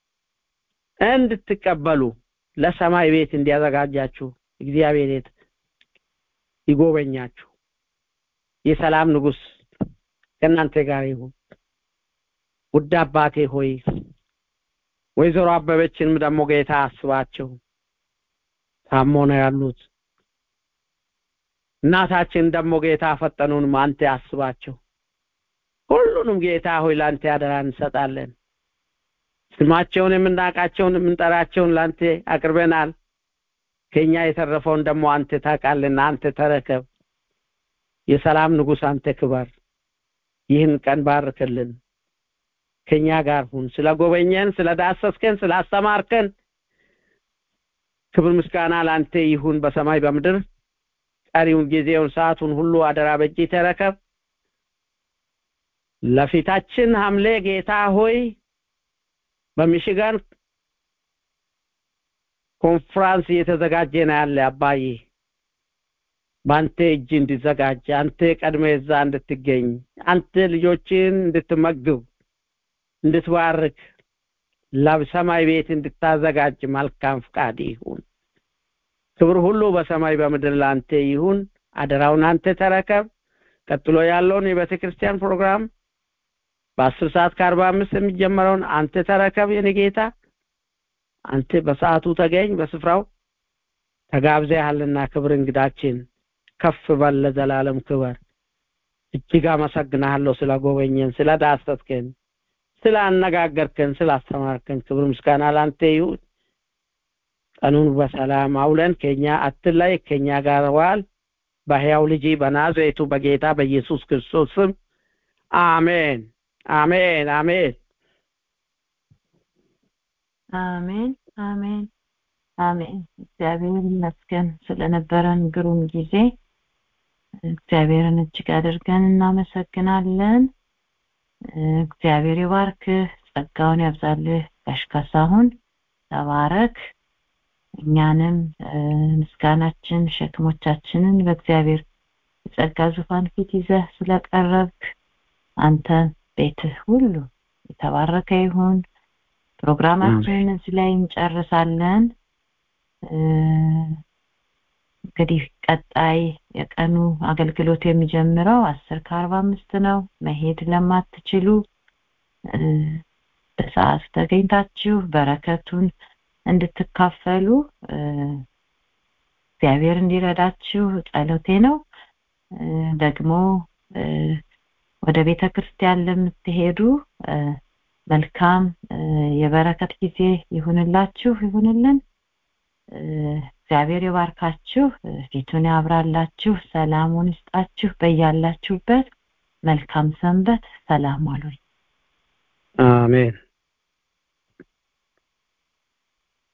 እንድትቀበሉ ለሰማይ ቤት እንዲያዘጋጃችሁ እግዚአብሔር ይጎበኛችሁ። የሰላም ንጉስ ከእናንተ ጋር ይሁን። ውድ አባቴ ሆይ ወይዘሮ አበበችንም ደግሞ ጌታ አስባቸው። ታሞ ነው ያሉት። እናታችን ደግሞ ጌታ ፈጠኑንም አንተ አስባቸው። ሁሉንም ጌታ ሆይ ለአንተ ያደራ እንሰጣለን። ስማቸውን የምናውቃቸውን የምንጠራቸውን ለአንተ አቅርበናል። ከኛ የተረፈውን ደግሞ አንተ ታውቃለና አንተ ተረከብ። የሰላም ንጉስ አንተ ክበር። ይህን ቀን ባርክልን። ከኛ ጋር ሁን። ስለ ጎበኘን፣ ስለ ዳሰስከን፣ ስለ አስተማርከን ክብር ምስጋና ለአንተ ይሁን በሰማይ በምድር። ቀሪውን ጊዜውን ሰዓቱን ሁሉ አደራ በእጅ ተረከብ። ለፊታችን ሐምሌ ጌታ ሆይ በሚሽጋን ኮንፍራንስ እየተዘጋጀ ነው ያለ አባዬ በአንተ እጅ እንዲዘጋጅ አንተ ቀድመ እዛ እንድትገኝ አንተ ልጆችን እንድትመግብ እንድትባርክ ለሰማይ ቤት እንድታዘጋጅ መልካም ፍቃድ ይሁን። ክብር ሁሉ በሰማይ በምድር ለአንተ ይሁን። አደራውን አንተ ተረከብ። ቀጥሎ ያለውን የቤተ ክርስቲያን ፕሮግራም በአስር ሰዓት ከአርባ አምስት የሚጀመረውን አንተ ተረከብ የኔ ጌታ። አንተ በሰዓቱ ተገኝ፣ በስፍራው ተጋብዘሃልና ክብር እንግዳችን ከፍ በል ለዘላለም ክበር። እጅግ አመሰግናለሁ ስለ ጎበኘን፣ ስለ ዳሰስከን፣ ስለ አነጋገርከን፣ ስለ አስተማርከን። ክብር ምስጋና ላንተ ይሁን። ቀኑን በሰላም አውለን ከኛ አትለይ፣ ከኛ ጋር ዋል። በሕያው ልጅ በናዝሬቱ በጌታ በኢየሱስ ክርስቶስ ስም አሜን፣ አሜን፣ አሜን። አሜን፣ አሜን፣ አሜን። እግዚአብሔር ይመስገን ስለነበረን ግሩም ጊዜ። እግዚአብሔርን እጅግ አድርገን እናመሰግናለን። እግዚአብሔር ይባርክህ፣ ጸጋውን ያብዛልህ። ጋሽ ካሳሁን ተባረክ። እኛንም ምስጋናችን ሸክሞቻችንን በእግዚአብሔር የጸጋ ዙፋን ፊት ይዘህ ስለቀረብክ አንተ ቤትህ ሁሉ የተባረከ ይሁን። ፕሮግራማችንን እዚህ ላይ እንጨርሳለን። እንግዲህ ቀጣይ የቀኑ አገልግሎት የሚጀምረው አስር ከአርባ አምስት ነው። መሄድ ለማትችሉ በሰዓቱ ተገኝታችሁ በረከቱን እንድትካፈሉ እግዚአብሔር እንዲረዳችሁ ጸሎቴ ነው። ደግሞ ወደ ቤተ ክርስቲያን ለምትሄዱ መልካም የበረከት ጊዜ ይሁንላችሁ ይሁንልን። እግዚአብሔር ይባርካችሁ፣ ፊቱን ያብራላችሁ፣ ሰላሙን ይስጣችሁ። በያላችሁበት መልካም ሰንበት። ሰላም አሉኝ። አሜን።